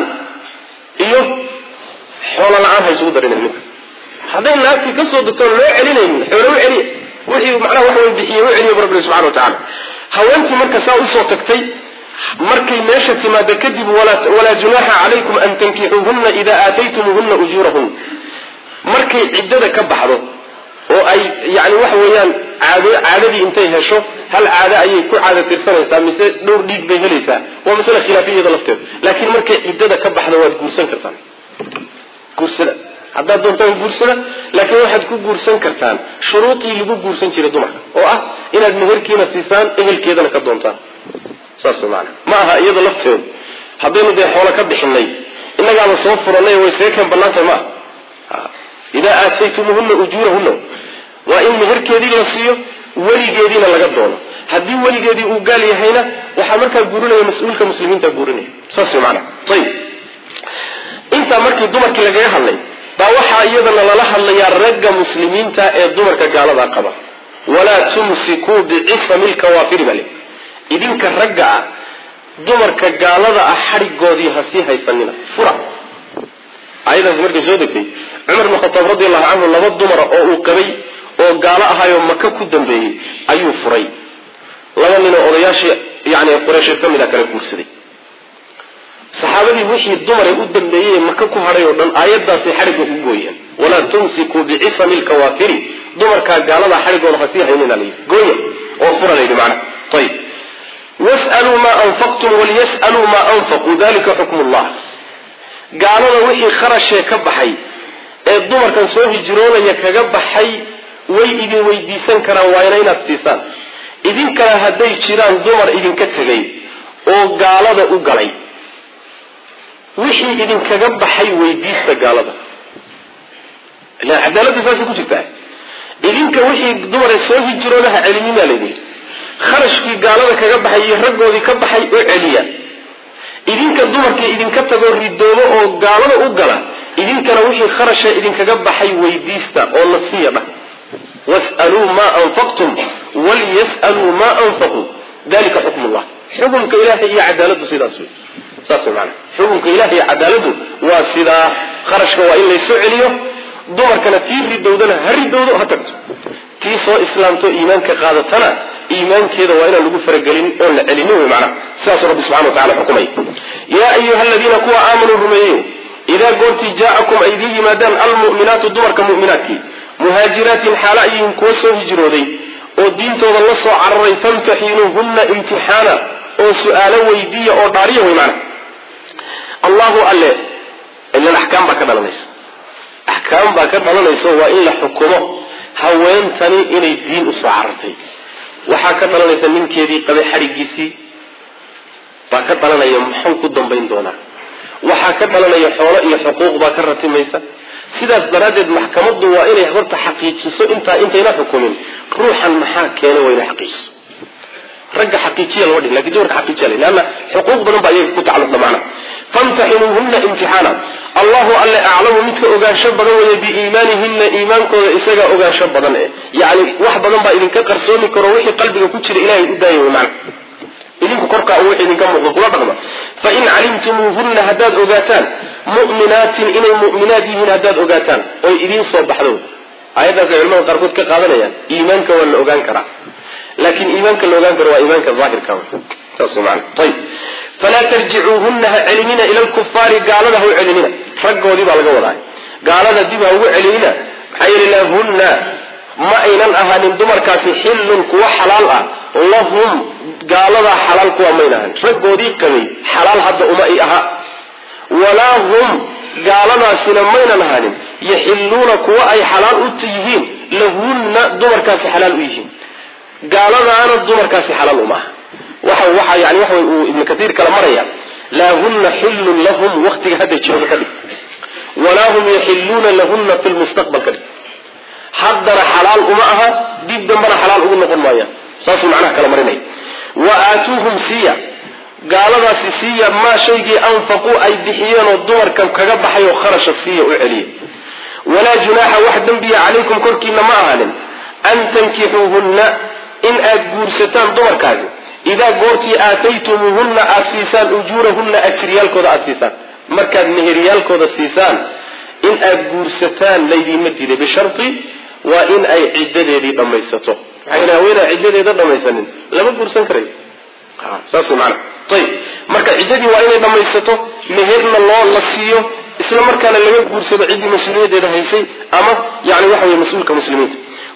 S1: iyo xoolo la-aan haysugu darina ninka hadday naagtii kasoo degtoon loo celinaynin xoolo u celiya wixii macnaha wax way bixiye u celiya bu rabbi subxana wa tacala haweentii marka saa usoo tagtay markay meesha timaado kadib walaa junaaxa calaykum an tankixuuhunna ida aataytumuuhunna ujuurahun markay ciddada ka baxdo oo ay yani waxa weeyaan caad caadadii intay hesho hal caado ayay ku caada tirsanaysaa mise dhowr dhiig bay helaysaa waa masale khilaafiyada lafteeda laakiin markay ciddada ka baxdo waad guursan kartaan guursada haddaad doontaan guursada laakiin waxaad ku guursan kartaan shuruudii lagu guursan jiray dumarka oo ah inaad meherkiina siisaan ehelkeedana ka doontaan saas maana ma aha iyada lafteedu haddaynu dee xoolo ka bixinay innagaaba soo furanay way see keen banaantahay ma aha idaa aataytumuhunna ujuurahunna waa in meherkeedii la siiyo weligeediina laga doono haddii weligeedii uu gaal yahayna waxaa markaa guurinaya mas-uulka muslimiinta guurinaya saas way maana ayib intaa markii dumarkii lagaga hadlay baa waxaa iyadana lala hadlayaa ragga muslimiinta ee dumarka gaaladaa qaba walaa tumsikuu bicisami lkawaafiri bale idinka ragga ah dumarka gaalada ah xadhigoodii ha sii haysanina fura aayadaasi markay soo degtay cumar bn khataab radi allahu canhu laba dumara oo uu qabay oo gaalo ahaayoo maka ku dambeeyey ayuu furay laba ninoo odayaashii yani qureysheed ka mid a kala guursaday saxaabadii wixii dumare u dambeeyey ee maka ku hadhay oo dhan aayadaasay xadhigga ku gooyeen walaa tumsikuu bicisami lkawaafiri dumarkaa gaaladaa xadhigooda ha sii haynina layidhi gooya oo fura layidhi macnaha ayib wasaluu maa anfaqtum waliyas'aluu maa anfaquu dalika xukm llah gaalada wixii kharashee ka baxay ee dumarkan soo hijroonaya kaga baxay way idin weydiisan karaan waayna inaad siisaan idinkana hadday jiraan dumar idinka tegay oo gaalada u galay wixii idinkaga baxay weydiista gaalada ila cadaaladda saasay ku jirtaa idinka wixii dumare soo hijroonaha celinimaa laydin kharashkii gaalada kaga baxay iyo raggoodii ka baxay u celiya idinka dumarkii idinka tagoo ridoobo oo gaalada u gala idinkana wixii kharasha idinkaga baxay weydiista oo nasiya dhah wasaluu maa anfaqtum walyas'aluu maa anfaquu dalika xukm llah xukumka ilahay iyo cadaaladu sidaas wey saas wey maana xukumka ilahi iyo cadaaladu waa sidaa kharashka waa in laysoo celiyo dumarkana tii ridowdana ha ridowdo ha tagto tii soo islaamto iimaanka qaadatana iimaankeeda waa inaan lagu faragelin oon la celinin wey macnaha sidaasuu rabbi subxana wa tacala xukumay yaa ayuha aladiina kuwa aamanuu rumeeyey idaa goortii jaa'akum ay idiin yimaadaan almu'minaatu dumarka mu'minaadkii muhaajiraatin xaalo ayihin kuwa soo hijrooday oo diintooda la soo cararay famtaxinuuhunna imtixaana oo su-aalo weydiiya oo dhaariya wey macna allahu alle ilan axkaam baa ka dhalanaysa axkaam baa ka dhalanaysa waa in la xukumo haweentani inay diin usoo carartay waxaa ka dhalanaysa ninkeedii qabay xadhigiisii baa ka dhalanaya muxuu ku dambayn doonaa waxaa ka dhalanaya xoolo iyo xuquuq baa ka ratimaysa sidaas daraaddeed maxkamaddu waa inay horta xaqiijiso intaa intayna xukumin ruuxan maxaa keena waa inay xaqiijiso ragga xaqiijiya lama dhihin lakin dumarka xaqiijiya la leanna xuquuq badan baa iyaga ku tacalluqda macna famtaxinuuhunna imtixaana allahu alle aclamu midka ogaansho badan weeye biiimaanihinna iimaankooda isagaa ogaansho badan eh yacni wax badan baa idinka qarsoomi karo wixii qalbiga ku jira ilahay u daaya wey macna idinku korkaa u wixii idinka muuqda kula dhaqma fain calimtumuuhunna haddaad ogaataan mu'minaatin inay mu'minaad yihiin haddaad ogaataan oy idiin soo baxdo aayaddaasay culamada qaarkood ka qaadanayaan iimaanka waa la ogaan karaa laakiin iimaanka la ogaan karo waa iimaanka daahirka saas maana ayib falaa tarjicuuhunna ha celinina ila lkufaari gaalada ha u celinina raggoodii baa laga wadaa gaalada dib ha ugu celinina maxaa yeeli lahunna ma aynan ahaanin dumarkaasi xillun kuwa xalaal ah lahum gaaladaa xalaal kuwa mayna ahanin raggoodii qabay xalaal hadda uma i aha walaa hum gaaladaasina maynan ahaanin yaxilluuna kuwa ay xalaal u yihiin lahunna dumarkaasi xalaal u yihiin gaaladaana dumarkaasi xalaal uma aha waxa waxa yani waxa uu ibnu katiir kala maraya laa hunna xillun lahum waktiga hadda jooga ka dhig walaa hum yaxilluuna lahunna fi lmustaqbal ka dhig haddana xalaal uma aha dib dambana xalaal ugu noqon maayaan saasuu macnaha kala marinaya wa aatuuhum siiya gaaladaasi siiya maa shaygii anfaquu ay bixiyeenoo dumarka kaga baxay oo kharasha siiya u celiya walaa junaaxa wax dembiya calaykum korkiina ma ahaanin an tankixuuhunna in aad guursataan dumarkaasi idaa goortii aataytumuuhunna aad siisaan ujuurahunna ajiryaalkooda aad siisaan markaad meheryaalkooda siisaan in aad guursataan laydiinma diiday bisharti waa in ay ciddadeedii dhammaysato maxaa yeel haweenaa ciddadeeda dhammaysanin lama guursan karayo saas maana ayib marka ciddadii waa inay dhammaysato meherna loo la siiyo isla markaana laga guursado ciddii mas-uuliyaddeeda haysay ama yani waxa wey mas-uulka muslimiinta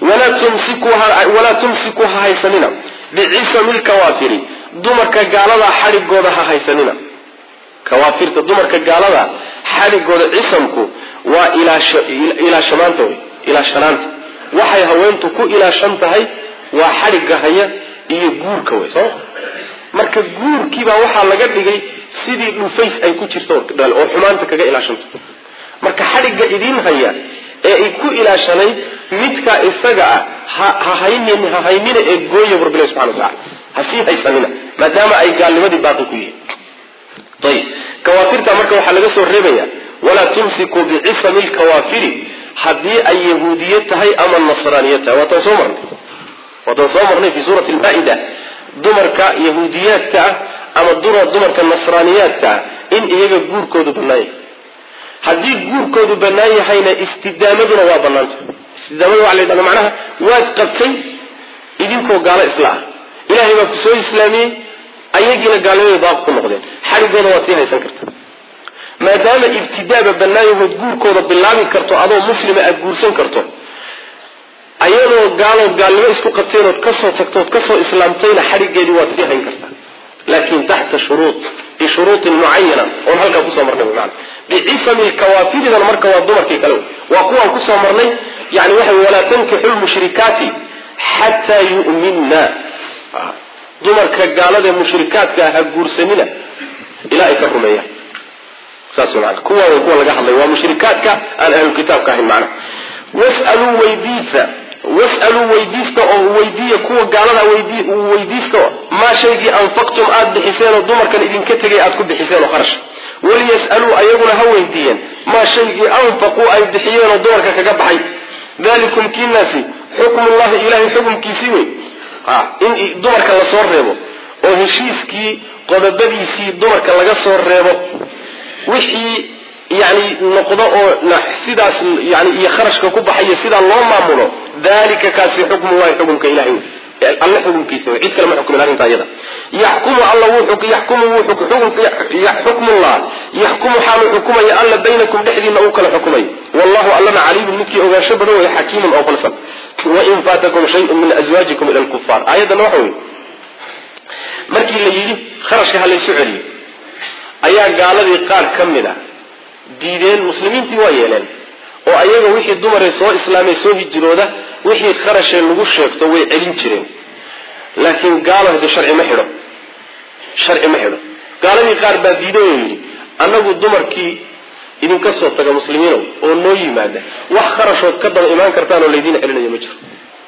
S1: walaa tumsiku ha haysanina bicisami lkawaafiri dumarka gaaladaa xadhigooda ha haysanina kawaafirta dumarka gaalada xadhigooda cisamku waa ilaashamaanta wey ilaashanaanta waxay haweentu ku ilaashan tahay waa xadhigga haya iyo guurka wey sooma marka guurkiibaa waxaa laga dhigay sidii dhufays ay ku jirto oo xumaanta kaga ilaashanta marka xadhigga idiin haya ee ay ku ilaashanayd midkaa isaga ah ha haynin ha haynina ee gooya bu rabbilahi subxana watacala ha sii haysanina maadaama ay gaalnimadii baaqi ku yihiin ayib kawaafirta marka waxaa laga soo reebaya walaa tumsikuu bicisami lkawaafiri haddii ay yahuudiye tahay ama nasraaniye tahay waataan soo marnay waataan soo marnay fi suurati lmaa-ida dumarka yahuudiyaadka ah ama dumarka nasraaniyaadka ah in iyaga guurkoodu banaanya haddii guurkoodu bannaan yahayna istidaamaduna waa bannaanta istidaamada waa la ydhahda macnaha waad qabtay idinkoo gaalo isla ah ilaahay baa ku soo islaamiyey ayagiina gaalnimaday baaq ku noqdeen xadhigooda waad sii haysan karta maadaama ibtidaaba bannaan yahood guurkooda bilaabi karto adoo muslima aada guursan karto ayadoo gaalood gaalnimo isku qabteen ood kasoo tagtood kasoo islaamtayna xadhigeedii waad sii hayn kartaa laakin taxta shuruud bishuruutin mucayana oon halkaa kusoo marnay wy maana bicisami lkawaafiridan marka waa dumarkii kale waa kuwaan kusoo marnay yani waxa walaa tankixu lmushrikaati xataa yu'minna dumarka gaalada ee mushrikaadka ha guursanina ilaa ay ka rumeeyaan saas maana kuwa way kuwa laga hadlay waa mushrikaadka aan ahlulkitaabka ahayn macna wasaluu weydiisa wasaluu weydiista oo weydiiya kuwa gaalada weydiista maa shaygii anfaqtum aada bixiseen oo dumarkan idinka tegay aad ku bixiseen oo kharash waliyas'aluu ayaguna ha weydiiyeen maa shaygii anfaquu ay bixiyeen oo dumarka kaga baxay dalikum kiinaasi xukmullahi ilahay xukumkiisii wey in dumarka lasoo reebo oo heshiiskii qodobadiisii dumarka laga soo reebo wixii yani noqdo oo sidaas yani iyo kharashka ku baxayo sidaa loo maamulo dalika kaasi xukmu waay xukumka ilahay alle xukumkiisa wey cid kale ma xukumin arrinta iyada yaxkumu alla wuu yaxkumu wuu xukmullah yaxkumu xaalu xukumaya alla baynakum dhexdiina uu kala xukumayo wallahu allana caliimun midkii ogaansho badan wey xakiimun oo falsan wain faatakum shayun min azwaajikum ila lkufaar aayaddana waxa wey markii la yidhi kharashka ha laysu celiyo ayaa gaaladii qaar ka mid a diideen muslimiintii waa yeeleen oo ayaga wixii dumaree soo islaamay soo hijirooda wixii kharashee lagu sheegto way celin jireen laakiin gaalo hade sharci ma xidho sharci ma xidho gaaladii qaar baa diiday oo yidhi annagu dumarkii idinka soo taga muslimiinow oo noo yimaada wax kharashood ka daba imaan kartaan oo laydiin celinayo ma jiro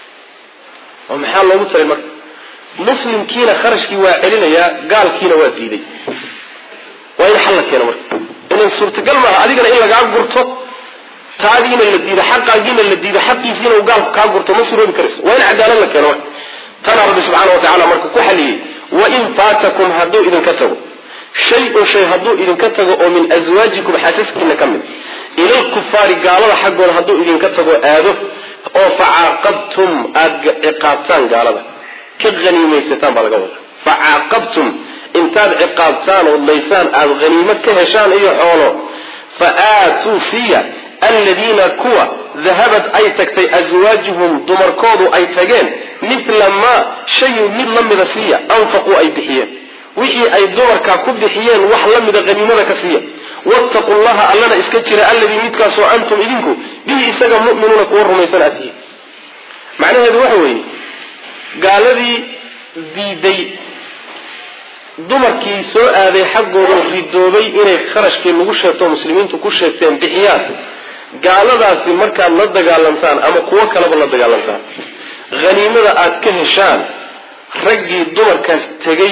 S1: oo maxaa loogu talay marka muslimkiina kharashkii waa celinayaa gaalkiina waa diiday waa in xal la keeno marka inan suurtagal maaha adigana in lagaa gurto taadiina la diido xaqaagiina la diido xaqiisiina uu gaalku kaa gurto ma suroobi karayso waa in cadaalad la keeno marka tanaa rabbi subxaana wa tacala marka ku xaliyey wain faatakum hadduu idinka tago shay-un shay hadduu idinka tago oo min aswaajikum xaasaskiina ka mid ila lkufaari gaalada xaggooda hadduu idinka tago aado oo facaaqabtum aada ciqaabtaan gaalada ka haniimaysataan baa laga wadaa facaaqabtum intaad ciqaabtaan ood laysaan aada haniimo ka heshaan iyo xoolo fa aatuu siiya aladiina kuwa dahabad ay tagtay aswaajuhum dumarkoodu ay tageen mithla maa shayin mid la mida siiya anfaquu ay bixiyeen wixii ay dumarkaa ku bixiyeen wax la mida haniimada ka siiya wattaqu llaha allana iska jira alladii midkaasoo antum idinku bihi isaga mu'minuuna kuwa rumaysan aad tihiin macnaheedu waxa weeye gaaladii diiday dumarkii soo aaday xaggooda ridoobay inay kharashkii lagu sheegto muslimiintu ku sheegteen bixiyaan gaaladaasi markaad la dagaalantaan ama kuwo kaleba la dagaalantaan haniimada aada ka heshaan raggii dumarkaas tegay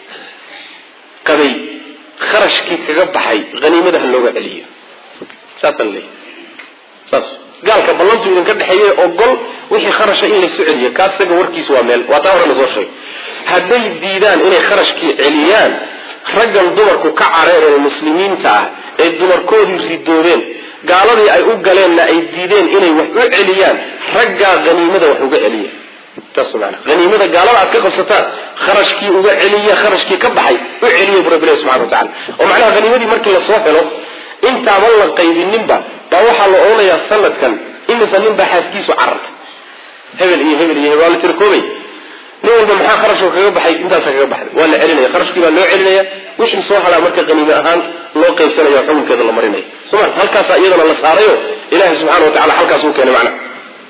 S1: qabay kharashkii kaga baxay haniimada ha looga celiyo saasaan leeyahy saas gaalka ballantu idinka dhexeeye ogol wixii kharasha in laysu celiyo kaas isaga warkiis waa meel waa taa hore la soo sheegay hadday diidaan inay kharashkii celiyaan raggan dumarku ka careereen muslimiinta ah ee dumarkoodii ridoobeen gaaladii ay u galeenna ay diideen inay wax u celiyaan raggaa haniimada wax uga celiya taas maana haniimada gaalada aad ka qabsataan kharashkii uga celiya kharashkii ka baxay u celiya bu rabbilahi subxana wa tacala oo macnaha haniimadii markii lasoo helo intaaban la qaybininba baa waxaa la odhanayaa sanadkan imisa nin baa xaaskiisu carartay hebel iyo hebel iyo hebel waa la tirkoobay nin walba maxaa kharashka kaga baxay intaasa kaga baxday waa la celinaya kharashkii baa loo celinaya wixii soo haraa marka haniime ahaan loo qaybsanaya xukunkeeda la marinaya soma halkaasaa iyadana la saarayo ilahi subxana wa tacala halkaas uu keenay macna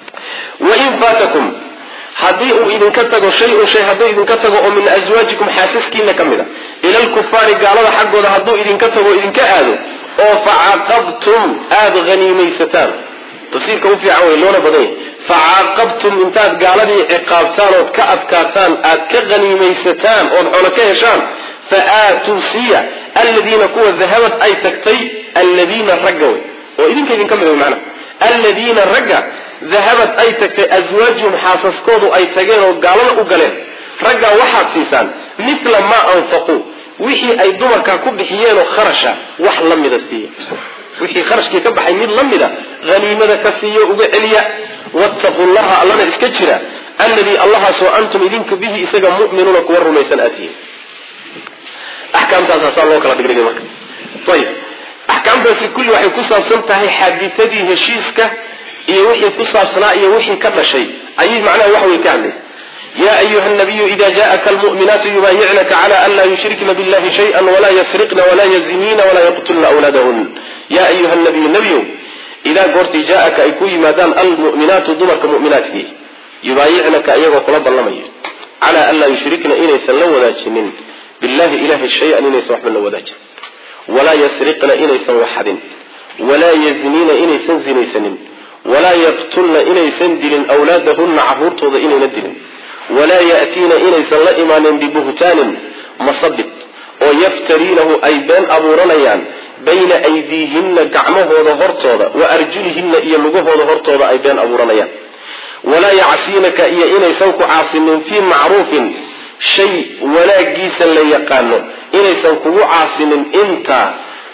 S1: wain faatakum haddii uu idinka tago shay-un shay hadduu idinka tago oo min aswaajikum xaasaskiina ka mid a ila lkufaari gaalada xaggooda hadduu idinka tago idinka aado oo facaaqabtum aada haniimaysataan tafsiirka u fiican wey loona badan yahy facaaqabtum intaad gaaladii ciqaabtaan ood ka adkaataan aad ka haniimaysataan ood xoolo ka heshaan fa aatuu siiya aladiina kuwa dahabad ay tagtay alladiina ragga wey oo idinka idinka mid wey macnaha alladiina ragga dahabad ay tagtay aswaajuhum xaasaskoodu ay tageen oo gaalada u galeen raggaa waxaad siisaan mithla maa anfaquu wixii ay dumarkaa ku bixiyeenoo kharasha wax la mida siiya wixii kharashkii ka baxay mid la mida haniimada ka siiyo uga celiya wattaquu llaha allana iska jira alladii allahaasoo antum idinka bihi isaga mu'minuuna kuwa rumaysan aad tihiin axkaamtaasaa saa loo kala dhigdhigay marka ayib axkaamtaasi kulli waxay ku saabsan tahay xaaditadii heshiiska iyo wixii ku saabsanaa iyo wixii ka dhashay ayay macnaha wax wey ka hadlaysa ya ayuha nabiyu ida jaءaka almu'minaatu yubaayicnaka cla an laa yushrikna biاllahi shayئa walaa yasriqna walaa yaziniina walaa yaqtulna awlaadahun ya ayuha nabiyu nebiyow idaa goortii jaaaka ay ku yimaadaan almu'minaatu dumarka mu'minaadkii yubaayicnaka iyagoo kula ballamaya calaa an laa yushrikna inaysan la wadaajinin billahi ilahay shay-an inaysan waxba la wadaajin walaa yasriqna inaysan waxadin walaa yazniina inaysan zinaysanin walaa yaqtulna inaysan dilin awlaadahunna caruurtooda inayna dilin walaa ya'tiina inaysan la imaanin bibuhtaanin masabid oo yaftariinahu ay been abuuranayaan bayna aydiihinna gacmahooda hortooda wa arjulihinna iyo lugahooda hortooda ay been abuuranayaan walaa yacsiinaka iyo inaysan ku caasinin fii macruufin shay wanaagiisa la yaqaano inaysan kugu caasinin intaa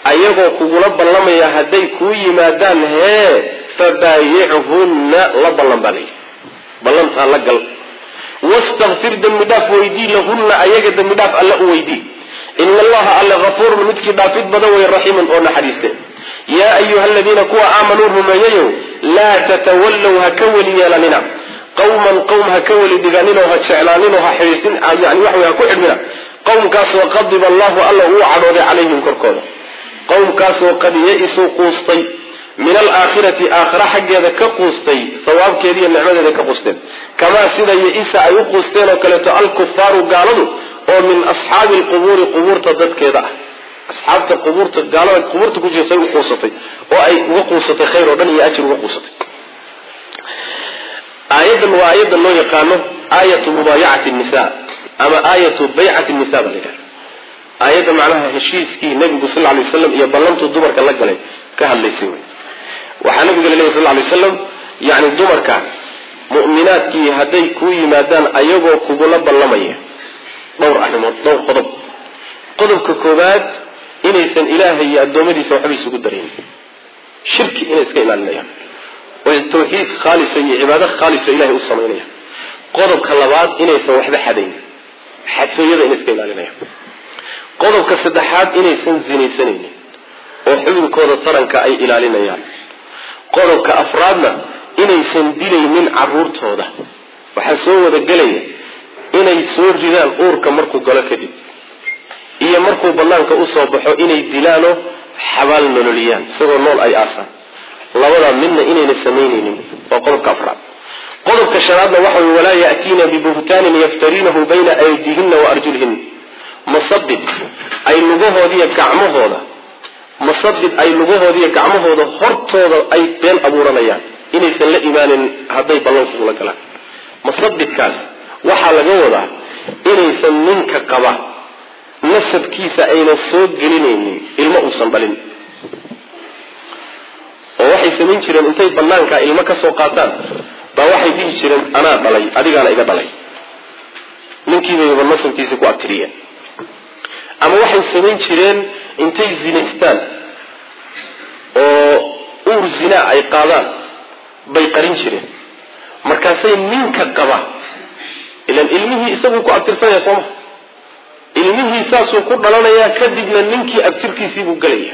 S1: ayagoo kugula ballamaya hadday kuu yimaadaan hee fabaayichunna la ballan baa layihi ballantaa la gal wastakfir dembi dhaaf weydii lahunna ayaga dembi dhaaf alla u weydii ina allaha alle hafuurun midkii dhaafid badan wey raxiimun oo naxariiste yaa ayuha aladiina kuwa aamanuu rumeeyayow laa tatawallow ha ka weli yeelanina qawman qowm ha ka weli dhiganinoo ha jeclaaninoo ha xidhiisin yani waxa wey ha ku xidhmina qowmkaasoo qadiba allahu alla uu cadhooday calayhim korkooda qowmkaasoo qad ya-isuu quustay min alaakhirati aakhira xaggeeda ka quustay sawaabkeeda iyo nicmadeeda ka quusteen kamaa sida ya-isa ay u quusteen oo kaleeto alkufaaru gaaladu oo min asxaabi lqubuuri qubuurta dadkeeda ah asxaabta qubuurta gaalada qubuurta ku jirtay u quusatay oo ay uga quusatay khayr oo dhan iyo ajir uga quusatay aayadan waa aayadda loo yaqaano aayatu mubaayacati nisa ama aayatu baycati nisa baa la yidhaha aayadda macnaha heshiiskii nabigu sal lay waslam iyo ballantuu dumarka la galay ka hadlaysay wey waxaa nabiga laleeyahy sal lay waslam yani dumarka mu'minaadkii hadday kuu yimaadaan ayagoo kugula ballamaya dhowr arrimood dhowr qodob qodobka koowaad inaysan ilaahay iyo addoommadiisa waxba isugu darayn shirki inay iska ilaalinayaan oo tawxiid khaalisa iyo cibaado khaalisa ilahay u samaynayaan qodobka labaad inaysan waxba xadayn xadtooyada inay iska ilaalinayaan qodobka saddexaad inaysan zinaysanaynin oo xubinkooda taranka ay ilaalinayaan qodobka afraadna inaysan dilaynin caruurtooda waxaa soo wada gelaya inay soo ridaan uurka markuu galo kadib iyo markuu banaanka usoo baxo inay dilaanoo xabaal nololiyaan isagoo nool ay aasaan labadaa midna inayna samaynaynin waa qodobka afraad qodobka shanaadna waxa wey walaa ya'tiina bibuhtaanin yaftariinahu bayna aydiihina wa arjulihinna masabid ay lugahoodiiyo gacmahooda masabid ay lugahoodiiyo gacmahooda hortooda ay been abuuranayaan inaysan la imaanin hadday ballankugula galaan masabidkaas waxaa laga wadaa inaysan ninka qaba nasabkiisa aynan soo gelinaynin ilmo uusan dhalin oo waxay samayn jireen intay banaankaa ilmo ka soo qaataan baa waxay dhihi jireen anaa dhalay adigaana iga dhalay ninkiibayba nasabkiisa ku abtiriyeen ama waxay samayn jireen intay zinaystaan oo uur zinaa ay qaadaan bay qarin jireen markaasay ninka qaba ilan ilmihii isaguu ku abtirsanaya sooma ilmihii saasuu ku dhalanayaa kadibna ninkii abtirkiisiibuu gelaya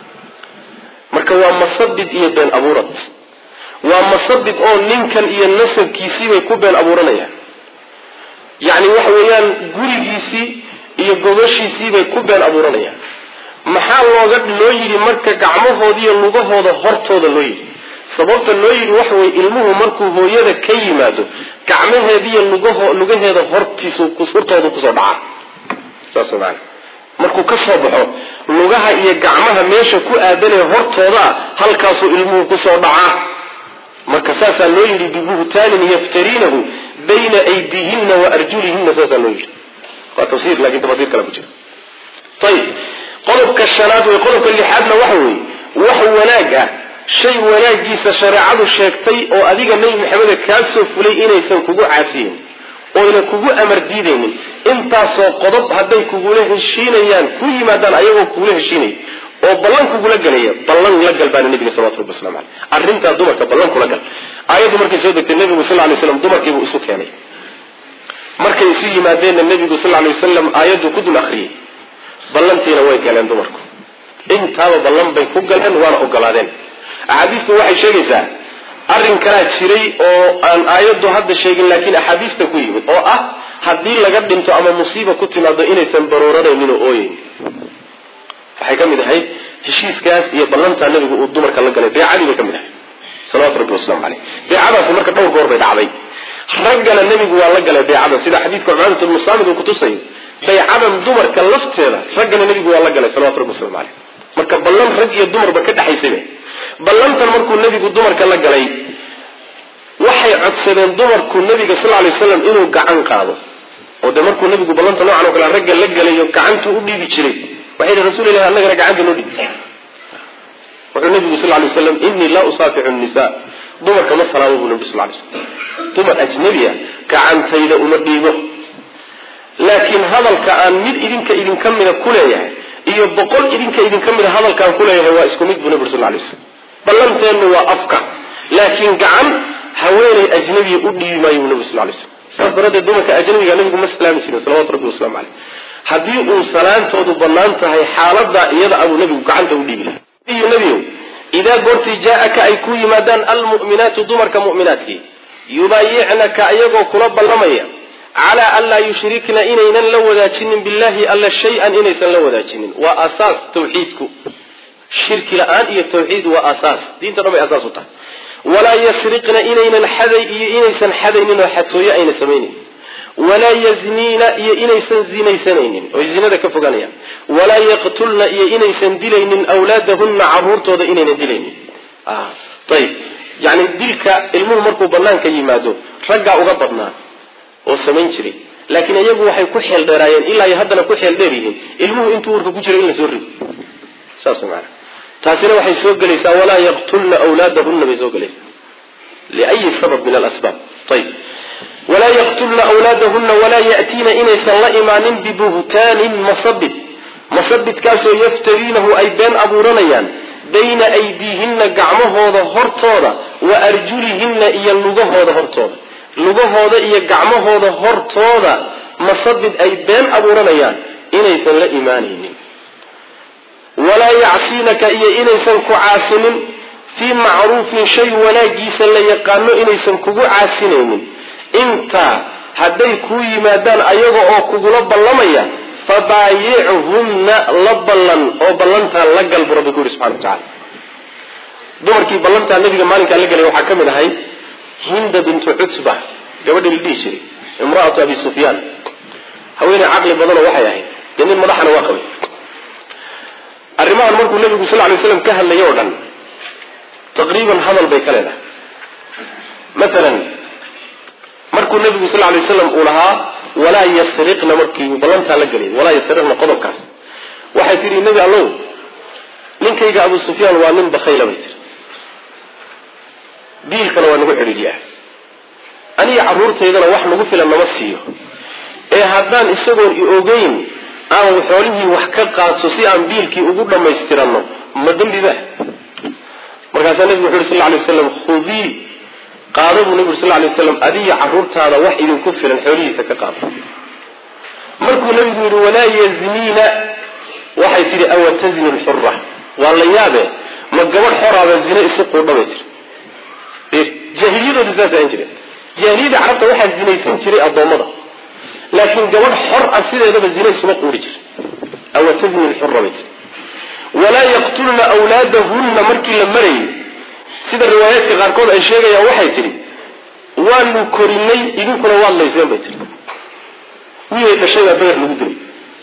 S1: marka waa masabid iyo been abuurad waa masabid oo ninkan iyo nasabkiisiibay ku been abuuranayaan yacni waxa weeyaan gurigiisii iyo gobashiisiibay ku been abuuranayaan maxaa looga loo yidhi marka gacmahooda iyo lugahooda hortooda loo yidhi sababta loo yidhi waxa weye ilmuhu markuu hooyada ka yimaado gacmaheediiyo lugaho lugaheeda hortiisu hortooda kusoo dhacaa saas maana markuu ka soo baxo lugaha iyo gacmaha meesha ku aadanee hortoodaa halkaasuu ilmuhu kusoo dhacaa marka saasaa loo yidhi bibuhtaanin yaftariinahu bayna aydiihinna wa arjulihinna saasaa loo yidhi waa tafsir lakin tafasiir kale ku jira ayib qodobka shanaad wey qodobka lixaadna waxa weeye wax wanaag ah shay wanaagiisa shareecadu sheegtay oo adiga nebi maxameda kaa soo fulay inaysan kugu caasiyin oyna kugu amar diidaynin intaasoo qodob hadday kugula heshiinayaan ku yimaadaan ayagoo kugula heshiinaya oo ballan kugula galaya ballan la gal baana nabiga salawatu rabbi waslamu caleyh arrintaa dumarka ballan kula gal aayaddu markay soo degtay nebigu sal lay slam dumarkiibuu isu keenay markay isu yimaadeenna nebigu sal lay wasalam aayaddu ku dul akriyey ballantiina way galeen dumarku intaaba ballan bay ku galeen waana ogolaadeen axaadiistu waxay sheegaysaa arrin kalaa jiray oo aan aayaddu hadda sheegin laakiin axaadiista ku yimid oo ah haddii laga dhinto ama musiiba ku timaado inaysan barooranaynin oo ooyeyn waxay ka mid ahayd heshiiskaas iyo ballantaa nabigu uu dumarka la galay beecadii bay ka mid ahayd salawatu rabbi waslamu caleyh beecadaasi marka dhowr goor bay dhacday raggana nebigu waa la galay beecadan sida xadiidka cumaadat ibnu saamid uu kutusayo baycadan dumarka lafteeda raggana nebigu waa la galay salawatu rabbi waslamu caleyh marka ballan rag iyo dumarba ka dhexaysayba ballantan markuu nebigu dumarka la galay waxay codsadeen dumarku nebiga sal lay waslam inuu gacan qaado oo de markuu nebigu ballanta noocan o kale ragga la galayo gacantuu u dhiibi jiray waxay yihi rasul ilahi annagana gacanta noo dhiib wuxuu nebigu sal lay waslam inii laa usaafixu nisa dumarka ma salaamo buu nebi sal lay slam dumar ajnabiya gacantayda uma dhiibo laakiin hadalka aan mid idinka idinka mida ku leeyahay iyo boqol idinka idinka mida hadalkaan ku leeyahay waa isku mid buu nabi ur sal lay slam ballanteennu waa afka laakiin gacan haweenay ajnabiya u dhiibi maayo buu nabi sal lay slam saas daraaddeed dumarka ajnabiga nabigu ma salaami jirin salawatu rabbi waslamu caleyh haddii uu salaantoodu bannaan tahay xaaladaa iyada abuu nabigu gacanta u dhiibi lahay iyo nebiyow idaa goortii jaa-aka ay ku yimaadaan almu'minaatu dumarka mu'minaadkii yubaayicnaka ayagoo kula ballamaya calaa an laa yushrikna inaynan la wadaajinin billahi alla shay-an inaysan la wadaajinin waa asaas tawxiidku shirki la-aan iyo tawxiid waa asaas diinta dhan bay asaas u tahay walaa yasriqna inaynan xaday iyo inaysan xadaynin oo xatooyo ayna samaynin walaa yazniina iyo inaysan zinaysanaynin oy zinada ka foganayaan walaa yaqtulna iyo inaysan dilaynin awlaadahunna caruurtooda inaynan dilaynin ayib yani dilka ilmuhu markuu banaanka yimaado raggaa uga badnaa oo samayn jiray laakiin iyagu waxay ku xeel dheeraayeen ilaa iyo haddana ku xeel dheer yihiin ilmuhu intuu warka ku jiro in la soo rido saas maana taasina waxay soo gelaysaa walaa yaqtulna awlaadahunna bay soo gelaysaa liayi sabab min alasbaab ayib walaa yaqtulna awlaadahunna walaa ya'tiina inaysan la imaanin bibuhtaanin masabid masabidkaasoo yaftariinahu ay been abuuranayaan bayna aydiihinna gacmahooda hortooda wa arjulihinna iyo lugahooda hortooda lugahooda iyo gacmahooda hortooda masabid ay been abuuranayaan inaysan la imaanaynin walaa yacsiinaka iyo inaysan ku caasinin fii macruufin shay wanaagiisa la yaqaano inaysan kugu caasinaynin intaa hadday kuu yimaadaan ayaga oo kugula ballamaya fabaayichunna la ballan oo ballantaa la gal buu rabbi ku yidhi subxana wa tacala dumarkii ballantaa nabiga maalinkaa la gelay waxaa ka mid ahay hinda bintu cutba gabadhii la dhihi jiray imraatu abi sufyaan haweeney caqli badanoo waxay ahayd dee nin madaxana waa qabay arrimahan markuu nabigu sal lay slam ka hadlay oo dhan taqriiban hadal bay ka leedahay maalan markuu nabigu sal lay slam uu lahaa walaa yasriqna markii uu ballantaa la gelay walaa yasriqna qodobkaas waxay tihi nebi allow ninkayga abu sufyaan waa nin bakhayla bay tiri biilkana waa nagu cidhiidhiyaa aniga carruurtaydana wax nagu filan nama siiyo ee haddaan isagoon i ogeyn aan xoolihii wax ka qaadso si aan biilkii ugu dhammaystiranno ma dembiba markaasaa nebigu wuxu yhi sal lay waslam khudii qaado buu nebigu sal lay waslam adiga carruurtaada wax idinku filan xoolihiisa ka qaado markuu nebigu yidhi walaa yazniina waxay tidhi awa tazni lxura waa la yaabe ma gabadh xoraaba zine isu quudha bay tiri jaahiliyadooda saas ahan jireen jaahiliyada carabta waxaa zinaysan jiray addoommada laakiin gabadh xor ah sideedaba zina isuma quuri jira awa tazni lxura bay tiri walaa yaqtulna awlaadahunna markii la marayay sida riwaayaadka qaarkood ay sheegayaan waxay tidhi waanu korinay idinkuna waad layseen bay tiri wiilay dhashay baa beer lagu dilay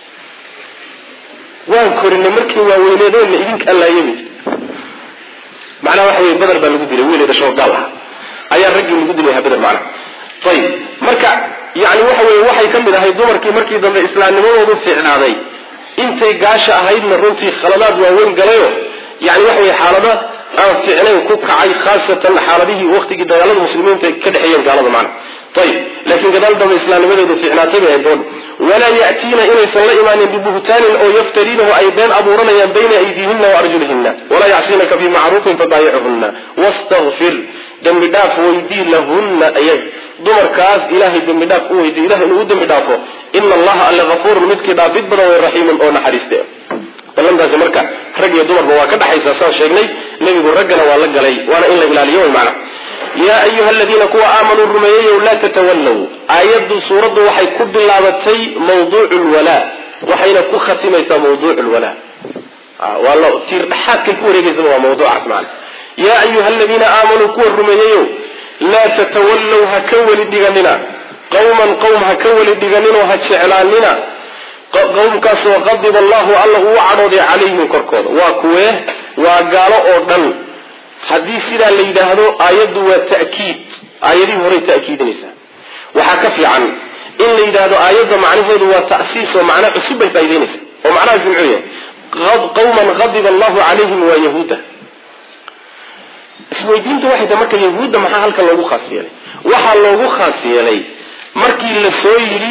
S1: waan korinay markii waaweyneedeenna idinka allaaya bay tiri macnaha waxa wey beder baa lagu dilay wiilay dhashoo gaal ah ayaa raggii lagu dilay beder macnaha ayib marka yani waxa weye waxay ka mid ahay dumarkii markii dambe islaamnimadoodu fiicnaaday intay gaasha ahaydna runtii khaladaad waaweyn galayo yani waxa weye xaalada aan fiicnayn ku kacay khaasatan xaaladihii waqtigii dagaalada muslimiinta ka dhexeeyeen gaalada macna ayib laakiin gadaal dambe islaamnimadeedu fiicnaatay bay ahayd gabadha walaa ya'tiina inaysan la imaanin bibuhtaanin oo yaftariinahu ay been abuuranayaan bayna aydiihina wa arjulihina walaa yacsinaka fii macruufin fabaayichunna wastakfir dembi dhaaf weydii lahunna ayag dumarkaas ilaahay dembi dhaaf u weydiy ilahay inuu u dembi dhaafo ina allaha alle hafuurun midkii dhaafid badan way raxiimun oo naxariiste ballantaasi marka rag iyo dumarba waa ka dhaxaysaa saan sheegnay nebigu raggana waa la galay waana in la ilaaliyo way macna yaa ayuha aladiina kuwa aamanuu rumeeyeyow laa tatawallow aayaddu suuraddu waxay ku bilaabatay mawduucu lwalaa waxayna ku khatimaysaa mawduucu lwalaa waa la tiir dhaxaadkay ku wareegeysaba waa mawduucaas macna yaa ayuha aladiina aamanuu kuwa rumeeyeyow laa tatawallow ha ka weli dhiganina qawman qowm ha ka weli dhiganinoo ha jeclaanina qowmkaasoo qadiba allahu alla uu cadhooday calayhim korkooda waa kuwee waa gaalo oo dhan haddii sidaa la yidhaahdo aayaddu waa ta'kiid aayadihii horey ta'kiidinaysaa waxaa ka fiican in la yidhaahdo aayadda macnaheedu waa ta'siis oo macnaa cusub bay faa'idaynaysa oo macnahaasi muxuu yahay qawman qadiba allahu calayhim waa yahuuda isweydiinta waxay tahay marka yahuudda maxaa halkan loogu khaas yeelay waxaa loogu khaas yeelay markii la soo yidhi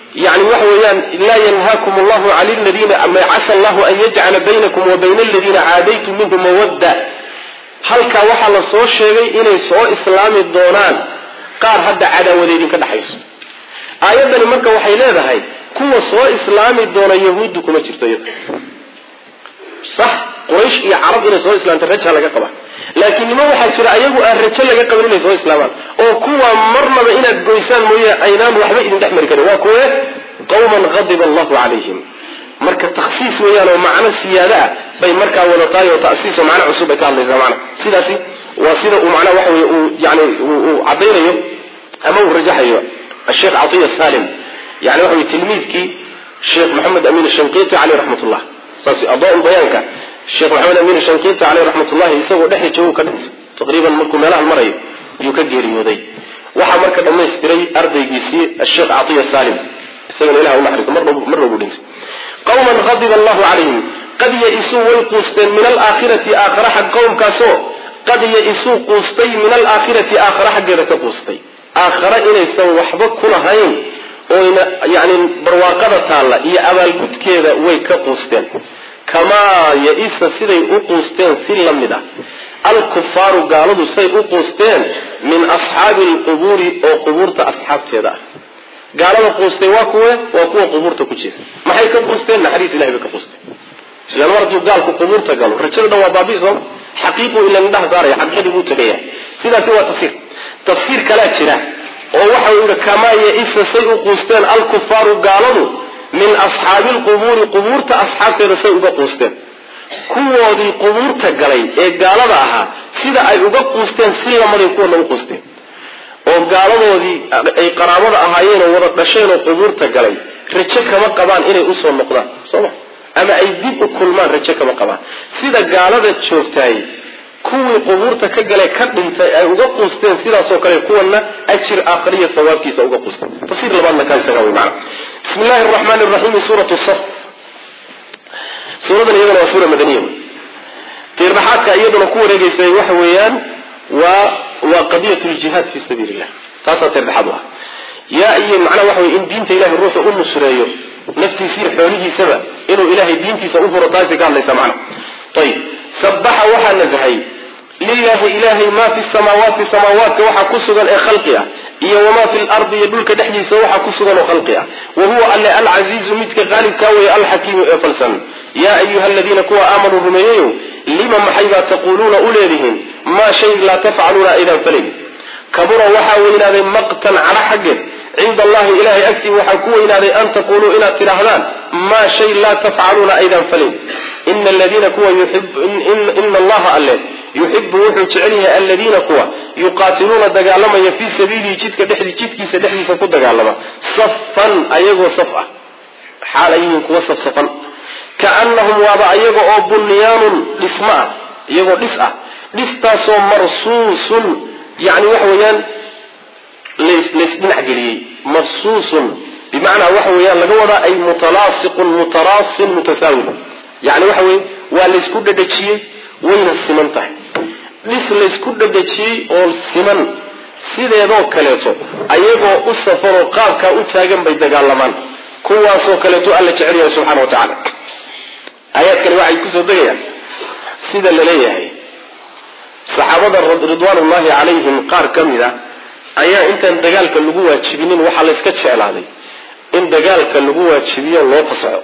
S1: yani waxa weeyaan laa yanhaakum allahu cani ladiina casa allahu an yajcala baynakum wa bayna aladiina caadaytum minhum mawadda halkaa waxaa la soo sheegay inay soo islaami doonaan qaar hadda cadaawada idinka dhexayso aayaddani marka waxay leedahay kuwa soo islaami doona yahuuddu kuma jirto iyada sax quraysh iyo carab inay soo islaamta raja laga qaba laakiin nimo waxaa jira ayagu aan rajo laga qabin inay soo islaamaan oo kuwa marnaba inaad goysaan mooye aynaan waxba idin dhex mari karin waa kuwe qawman qadiba allahu calayhim marka takhsiis weeyaan oo macno siyaada ah bay markaa wadatahay oo tasiis oo macno cusub bay ka hadlaysaa macna sidaasi waa sida uu macnaha waxa weye uu yani uu caddaynayo ama uu rajaxayo asheekh catiya salim yani waxa weye tilmiidkii sheekh maxamed amin shanqiti caleyh raxmat ullah saas adaa bayaanka sheekh maxamed amin shanqiti caleyh raxmatullahi isagoo dhexda joogu ka dhintay taqriiban markuu meelahan marayo ayuu ka geeriyooday waxaa marka dhamaystiray ardaygiisii asheekh catiya salim isagana ilah unaxariiso marna ugu dhintay qawman qadiba allahu calayhim qad ya-isuu way quusteen min alaakhirati aakhara xag qowmkaasoo qad ya-isuu quustay min alaakhirati aakhara xaggeeda ka quustay aakhara inaysan waxba ku lahayn oyna yani barwaaqada taalla iyo abaalgudkeeda way ka quusteen kamaa ya-isa siday u quusteen si la mid ah alkufaaru gaaladu say u quusteen min asxaabi alqubuuri oo qubuurta asxaabteeda ah gaalada quustay waa kuwe waa kuwa qubuurta ku jira maxay ka quusteen naxariis ilahay bay ka quusteen ilan mar hadduu gaalku qubuurta galo rajada dhan waa baabi sooma xaqiiqu ila indhaha saaraya xaqiiqadii buu tegaya sidaasi waa tafsiir tafsiir kalaa jira oo waxa uu yihi kamaa ya-isa say u quusteen alkufaaru gaaladu min asxaabi lqubuuri qubuurta asxaabteeda say uga quusteen kuwoodii qubuurta galay ee gaalada ahaa sida ay uga quusteen si lamaday kuwana u quusteen oo gaaladoodii ay qaraabada ahaayeen oo wada dhasheen oo qubuurta galay rajo kama qabaan inay usoo noqdaan sooma ama ay dib u kulmaan rajo kama qabaan sida gaalada joogtaay kuwii qubuurta ka gale ka dhintay ay uga quusteen sidaasoo kale kuwana ajir aakhariya sawaabkiisa uga quusteen tafsiir labaadna kaa isaga wey macana bismi llahi araxmaani raxiim suuratu saf suuradan iyadana waa suura madaniya tiirdhaxaadka iyaduna ku wareegeysay waxa weeyaan waa waa qadiyat ljihaad fi sabiili illah taasaa tiirdhaxaad u ah yaa iyo macnaha waxa wey in diinta ilahay ruuxa u nusreeyo naftiisiiyo xoolihiisaba inuu ilahay diintiisa u huro taasi ka hadlaysa macna ayib sabaxa waxaa nasahay lilahi ilahay maa fi samaawaati samaawaadka waxaa ku sugan ee khalqi ah iyo wamaa fi lardi iyo dhulka dhexdiisa waxaa ku sugan oo khalqi ah wa huwa alle alcasiizu midka qaalibkaa weeye alxakiimu ee falsan yaa ayuha aladiina kuwa aamanuu rumeeyeyo lima maxaybaa taquuluuna u leedihiin maa shay laa tafcaluuna aydan falayn kabura waxaa weynaaday maqtan cadho xaggeed cinda allahi ilahay agtii waxaa ku weynaaday an taquluu inaad tidhaahdaan maa shay laa tafcaluuna aydan falayn ina aladiina kuwa ina allaha alle yuxibu wuxuu jecel yahay aladiina kuwa yuqaatiluuna dagaalamaya fii sabiilihi jidka dhexdi jidkiisa dhexdiisa ku dagaalama safan ayagoo saf ah xaal ay yihiin kuwa safsafan kaanahum waaba ayaga oo bunyaanun dhismo ah iyagoo dhis ah dhistaasoo marsuusun yani waxa weeyaan laysdhinac geliyey marsuusun bimacnaa waxa weeyaan laga wadaa ay mutalaasiqun mutaraasin mutasaawil yani waxa weye waa laysku dhadhajiyey wayna siman tahay dhis laysku dhadhajiyey oo siman sideedoo kaleeto ayagoo u safaroo qaabkaa u taagan bay dagaalamaan kuwaasoo kaleeto alla jecel yahay subxana wa tacaala aayaadkani waxay kusoo degayaan sida la leeyahay saxaabada ridwaanullahi calayhim qaar ka mid a ayaa intaan dagaalka lagu waajibinin waxaa la yska jeclaaday in dagaalka lagu waajibiyo loo fasaxo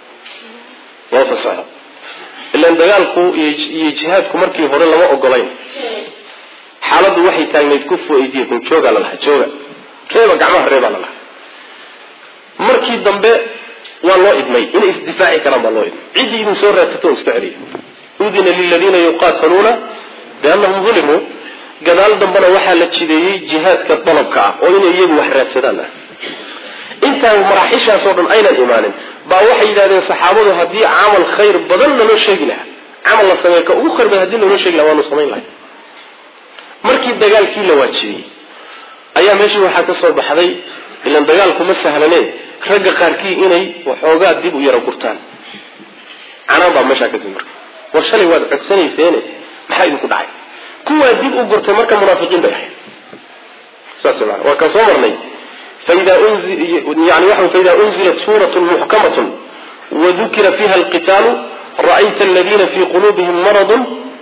S1: loo fasaxo ilan dagaalku iyo jihaadku markii hore lama ogolayn xaaladdu waxay taagnayd kufu aydiyakum joogaa la lahaa jooga reeba gacmaha reebaa la lahaa markii dambe waa loo idmay inay isdifaaci karaan baa loo idmay ciddii idin soo raadsato iska celiya udina liladiina yuqaataluuna biannahum ulimuu gadaal dambena waxaa la jideeyey jihaadka dalabka ah oo inay iyagu wax raadsadaan ah intaan maraaxishaasoo dhan aynan imaanin baa waxay yidhahdeen saxaabadu haddii camal khayr badan naloo sheegi lahaa camal la sameey ka ugu khayr badan hadii naloo sheegi laha waanu samayn lahay markii dagaalkii la waajibiyey ayaa meeshii waxaa ka soo baxday ilan dagaalku ma sahlanee ragga qaarkii inay waxoogaa dib u yaro gurtaan canaan baa meeshaa ka timi marka war shalay waad codsanayseene maxaa idinku dhacay kuwaa dib u gurtay marka munaafiqiin bay ahayd saas maana waa kaan soo marnay faida yani waxa faida unzilat suurat muxkamatun wadukira fiha alqitaalu ra'ayta aladiina fii quluubihim maradun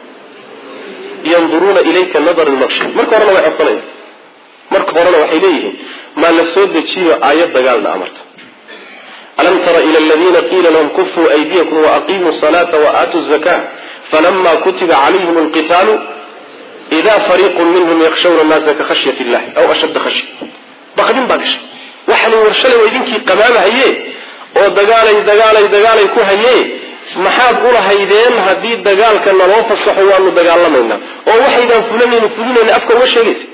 S1: yanduruuna ilayka nadar lmaqshi marka horena way codsanayaan marka horena waxay leeyihiin maa la soo dejiyo aayad dagaalna amarta alam tara ila aladiina qiila lahum kufuu aydiyakum waaqimuu salaata waatuu zaka falama kutiba calayhim alqitaalu ida fariiqun minhum yakshawna naasa ka khashyat illahi aw ashadda khashya baqdin baa gashay waxani war shalay waa idinkii qamaamahaye oo dagaalay dagaalay dagaalay ku haye maxaad ulahaydeen haddii dagaalka naloo fasaxo waanu dagaalamaynaa oo waxaydaan fulanayni fulinayna afka uga sheegaysa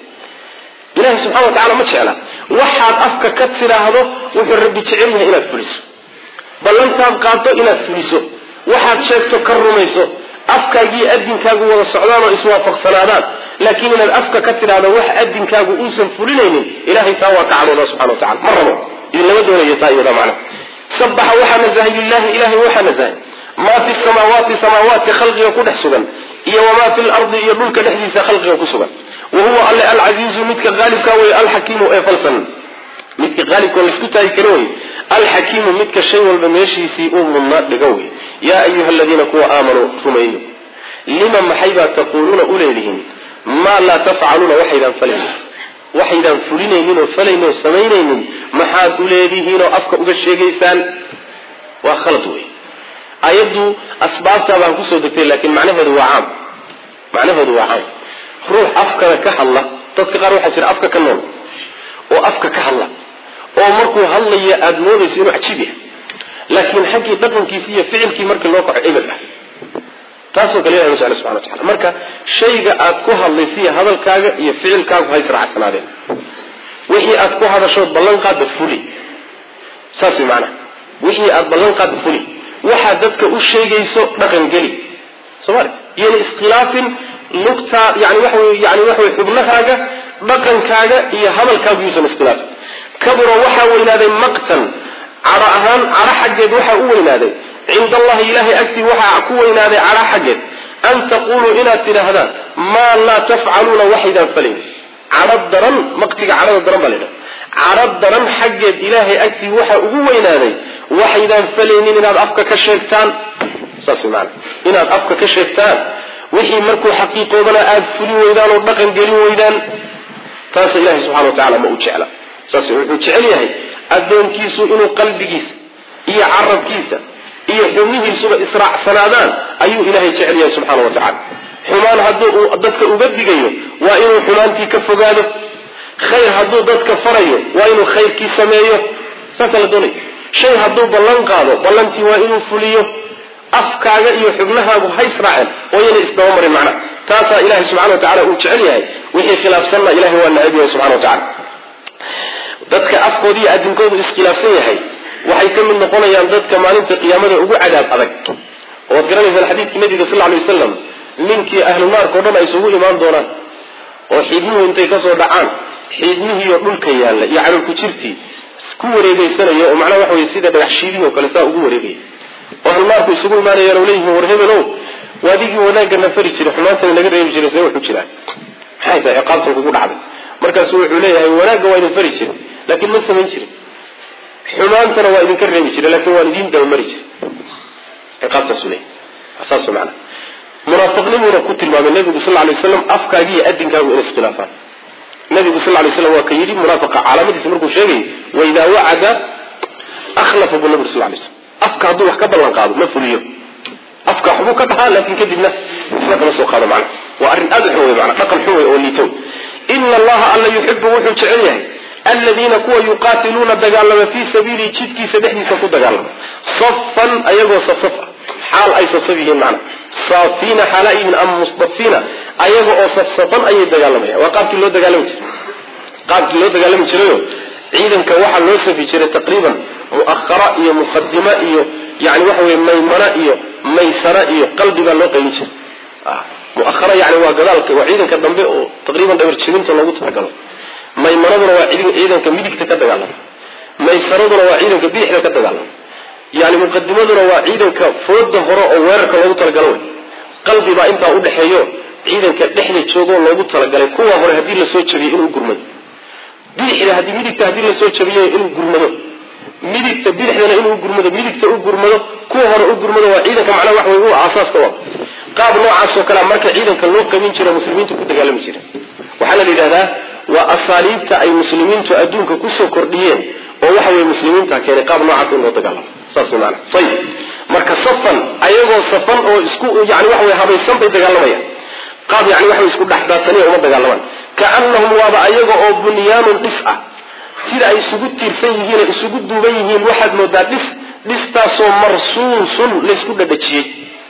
S1: ilahi subxana wa tacala ma jecla waxaad afka ka tidhaahdo wuxuu rabbi jecel yahay inaad fuliso ballantaad qaado inaad fuliso waxaad sheegto ka rumayso afkaagii adinkaagu wada socdaan oo iswaafaqsanaadaan laakiin inaad afka ka tidhaahdo wax adinkaagu uusan fulinaynin ilahay taa waa ka cadhooda subxana wa tacala ma rabo idinlama doonayo taa iyada macna sabaxa waxaa nasahay lilahi ilahay waxaa nasahay maa fi samaawaati samaawaadka khalqiga ku dhex sugan iyo wamaa fi lardi iyo dhulka dhexdiisa khalqiga ku sugan wa huwa alle alcasiizu midka qaalibka wey alxakiimu ee falsan midka qaalibka laisku taagi kara wey alxakiimu midka shay walba meeshiisii uu mudnaa dhigo wey yaa ayuha aladiina kuwa aamanuu rumeeyo lima maxaybaa taquuluuna u leedihiin maa laa tafcaluuna waxaydaan falaynin waxaydaan fulinaynin oo falaynin oo samaynaynin maxaad u leedihiin oo afka uga sheegaysaan waa khalad wey ayaddu asbaabtaa baan kusoo degtay laakiin macnaheedu waa caam macnaheedu waa caam ruux afkada ka hadla dadka qaar waxaa jira afka ka nool oo afka ka hadla oo markuu hadlaya aada moodayso inuu cajiib yahay laakiin xaggii dhaqankiisi iyo ficilkii markii loo kaco ebel ah taasoo kale ilahi ma jecla subxana wa tacala marka shayga aad ku hadlaysiiyo hadalkaaga iyo ficilkaagu ha israacsanaadeen wixii aad ku hadashood ballan qaadda fuli saas way macanaha wixii aad ballan qaadda fuli waxaad dadka u sheegayso dhaqan geli soomali iyona iskhilaafin lugtaa yani waxa wey yani waxa wey xubnahaaga dhaqankaaga iyo hadalkaagu yuusan iskhilaafin kabura waxaa weynaaday maqtan cadho ahaan cadho xaggeed waxaa u weynaaday cinda allahi ilahay agtii waxaa ku weynaaday cadho xaggeed an taquluu inaad tidhaahdaan maa laa tafcaluuna waxaydaan falayn cadho daran maqtiga cadhada daran baa la ydhaha cadho daran xaggeed ilaahay agtii waxaa ugu weynaaday waxaydaan falaynin inaad afka ka sheegtaan saas maana inaad afka ka sheegtaan wixii markuu xaqiiqoodana aada fulin weydaan oo dhaqan gelin weydaan taasa ilahay subxana wa tacala ma u jecla saas wuxuu jecel yahay addoonkiisu inuu qalbigiisa iyo carabkiisa iyo xubnihiisuba israacsanaadaan ayuu ilahay jecel yahay subxaana wa tacala xumaan hadduu uu dadka uga digayo waa inuu xumaantii ka fogaado khayr hadduu dadka farayo waa inuu khayrkii sameeyo saasaa la doonaya shay hadduu ballan qaado ballantii waa inuu fuliyo afkaaga iyo xubnahaagu ha israaceen oo yana isdaba marin macnaha taasaa ilahay subxana wa tacala uu jecel yahay wixii khilaafsanna ilahay waa nacab yahay subxana wa tacala dadka afkooda iyo adinkoodu iskhilaafsan yahay waxay ka mid noqonayaan dadka maalinta qiyaamada ugu cadaab adag oad garanaysaan xadiidkii nabiga sal ly wasalam ninkii ahlu naarka o dhan ay isugu imaan doonaan oo xiidmuhu intay kasoo dhacaan xiidmihiiyo dhulka yaalla iyo calolku jirtii ku wareegeysanaya oo macnaha waxa wey sida dhagax shiidihii oo kale saa ugu wareegaya oo ahlu naarku isugu imaanayaan oo leeyihiin war hebelow waadigii wanaagana fari jiray xumaantana naga reebi jiray see wuxu jiraa maxay tahay ciqaabtan kugu dhacday markaasu wuxuu leeyahay wanaagga waa idin fari jiray laakiin ma samayn jirin xumaantana waa idinka reebi jiray laakiin waan idiin dabamari jiray ciqaabtaasu leeyahy saas macana munaafiqnimuuna ku tilmaamay nabigu sal lay waslam afkaaga iyo adinkaagu inay iskhilaafaan nabigu sal lay slam waa ka yidhi munaafiqa calaamadiisa markuu sheegay waidaa wacada akhlafa buu nabigu sal lay slam afka hadduu wax ka ballan qaado ma fuliyo afka waxbuu ka dhahaa laakin kadibna waxba kama soo qaado macna waa arrin aada u xun wey mana dhaqan xun wey oo liitow ina allaha alla yuxibu wuxuu jecel yahay aladiina kuwa yuqaatiluuna dagaalama fii sabiilihi jidkiisa dhexdiisa ku dagaalama safan ayagoo safsaf ah xaal ay safsaf yihiin macna saafiina xaalaayihin ama musdafiina ayaga oo safsafan ayay dagaalamayaan waa qaabkii loo dagaalami jiray qaabkii loo dagaalami jirayo ciidanka waxaa loo safi jiray taqriiban mu'ahara iyo muqadima iyo yani waxa weye maymana iyo maysara iyo qalbi baa loo qaybin jiray muahara yani waa gadaalka waa ciidanka dambe oo taqriiban dhabar jibinta loogu talagalo maymanaduna waa ciidanka midigta ka dagaalama maysaraduna waa ciidanka bidixda ka dagaalama yani muqadimaduna waa ciidanka fooda hore oo weerarka loogu talagalo wey qalbi baa intaa udhexeeyo ciidanka dhexda joogoo loogu talagalay kuwa hore haddii lasoo jabiyay inuu gurmay bidixda haddii midigta haddii lasoo jabiyo inuu gurmado midigta bidixdana inuu gurmado midigta u gurmado kuwa hore u gurmado waa ciidanka macnaha wax wey u aasaaska u qaab noocaasoo kalea marka ciidanka loo qabin jira muslimiintu ku dagaalami jira waxaana la yidhahdaa waa asaaliibta ay muslimiintu adduunka kusoo kordhiyeen oo waxa weye muslimiinta keenay qaab noocaas in loo dagaalamo saas maana ayib marka safan ayagoo safan oo isku yani waxa wey habaysan bay dagaalamayaan qaab yani waxa isku dhexdaadsaniya uma dagaalamaan kaanahum waaba ayaga oo bunyaanun dhis ah sida ay isugu tiirsan yihiin ay isugu duuban yihiin waxaad moodaa dhis dhistaasoo marsuusun laysku dhadhajiyey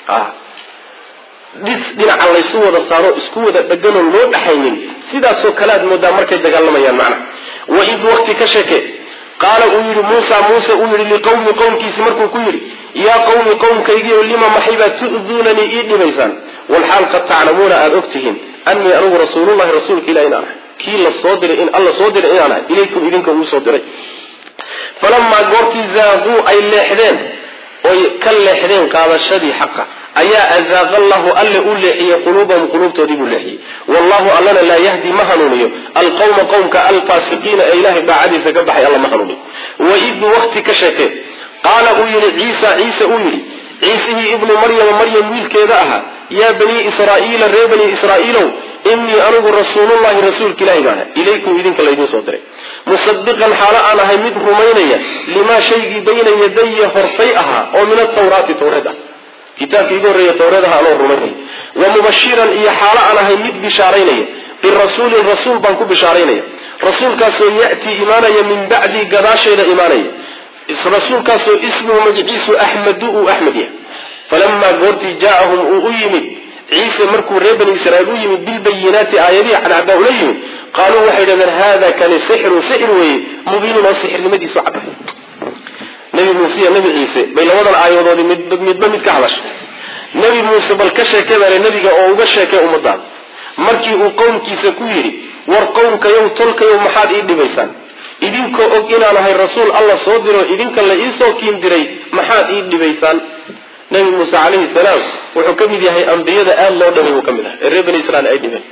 S1: dhis dhinaca laysu wada saaro isku wada dheganoo loo dhaxaynin sidaasoo kale aad moodaa markay dagaalamayaan macna waid waqti ka sheeke qaala uu yidhi muusa muuse uu yidhi liqawmi qowmkiisi markuu ku yidhi yaa qawmi qowmkaygiio lima maxaybaa tu'duunanii ii dhibaysaan walxaal qad taclamuuna aada og tihiin anii anigu rasuulullahi rasuulka ilah inaan ahay kii la soo diray in alla soo diray inaan ahay ilaykum idinka uu soo diray falamaa goortii zaaquu ay leexdeen oy ka leexdeen qaadashadii xaqa ayaa azaaqa allahu alle u leexiyey quluubahum quluubtoodii buu leexiyey wallahu allana laa yahdi ma hanuuniyo alqawma qowmka alfaasiqiina ee ilahay daacadiisa ka baxay alla ma hanuuniyo waid waqti ka sheekee qaala uu yidhi ciisa ciise uu yidhi ciisihii ibnu maryama maryam wiilkeeda ahaa yaa banii israa'iila ree bani israa'iilow inii anigu rasuulullahi rasuulka ilahi baan ahay ilaykum idinka laydin soo diray musadiqan xaalo aan ahay mid rumaynaya limaa shaygii bayna yadaya hortay ahaa oo min atawraati tawreed ah kitaabka iga horreeya tawreed aha anoo rumaynaya wa mubashiran iyo xaalo aan ahay mid bishaaraynaya birasuulin rasuul baan ku bishaaraynaya rasuulkaasoo ya'tii imaanaya min bacdii gadaasheeda imaanaya rasuulkaasoo ismuhu magiciisu axmedu uu axmed yahay falamaa goortii jaaahum uu u yimid ciise markuu reer bani israiil u yimid bilbayinaati aayadihi cadcaddaa ula yimid qaaluu waxay dhahdeen hada kani sixru sixir weeye mubiinun oo sixirnimadiisu cadda nabi muuse iyo nabi ciise bay labadan aayadoodii midba mid ka hadashay nabi muuse bal ka sheekee baale nabiga oo uga sheekee ummadaada markii uu qowmkiisa ku yidhi war qowmkayow tolkayow maxaad ii dhibaysaan idinkoo og inaan ahay rasuul alla soo diro idinka la iisoo kiin diray maxaad ii dhibaysaan nabi muuse calayhi salaam wuxuu ka mid yahay ambiyada aada loo dhamay buu ka mid ahay ee reer bani israiil ay dhibeen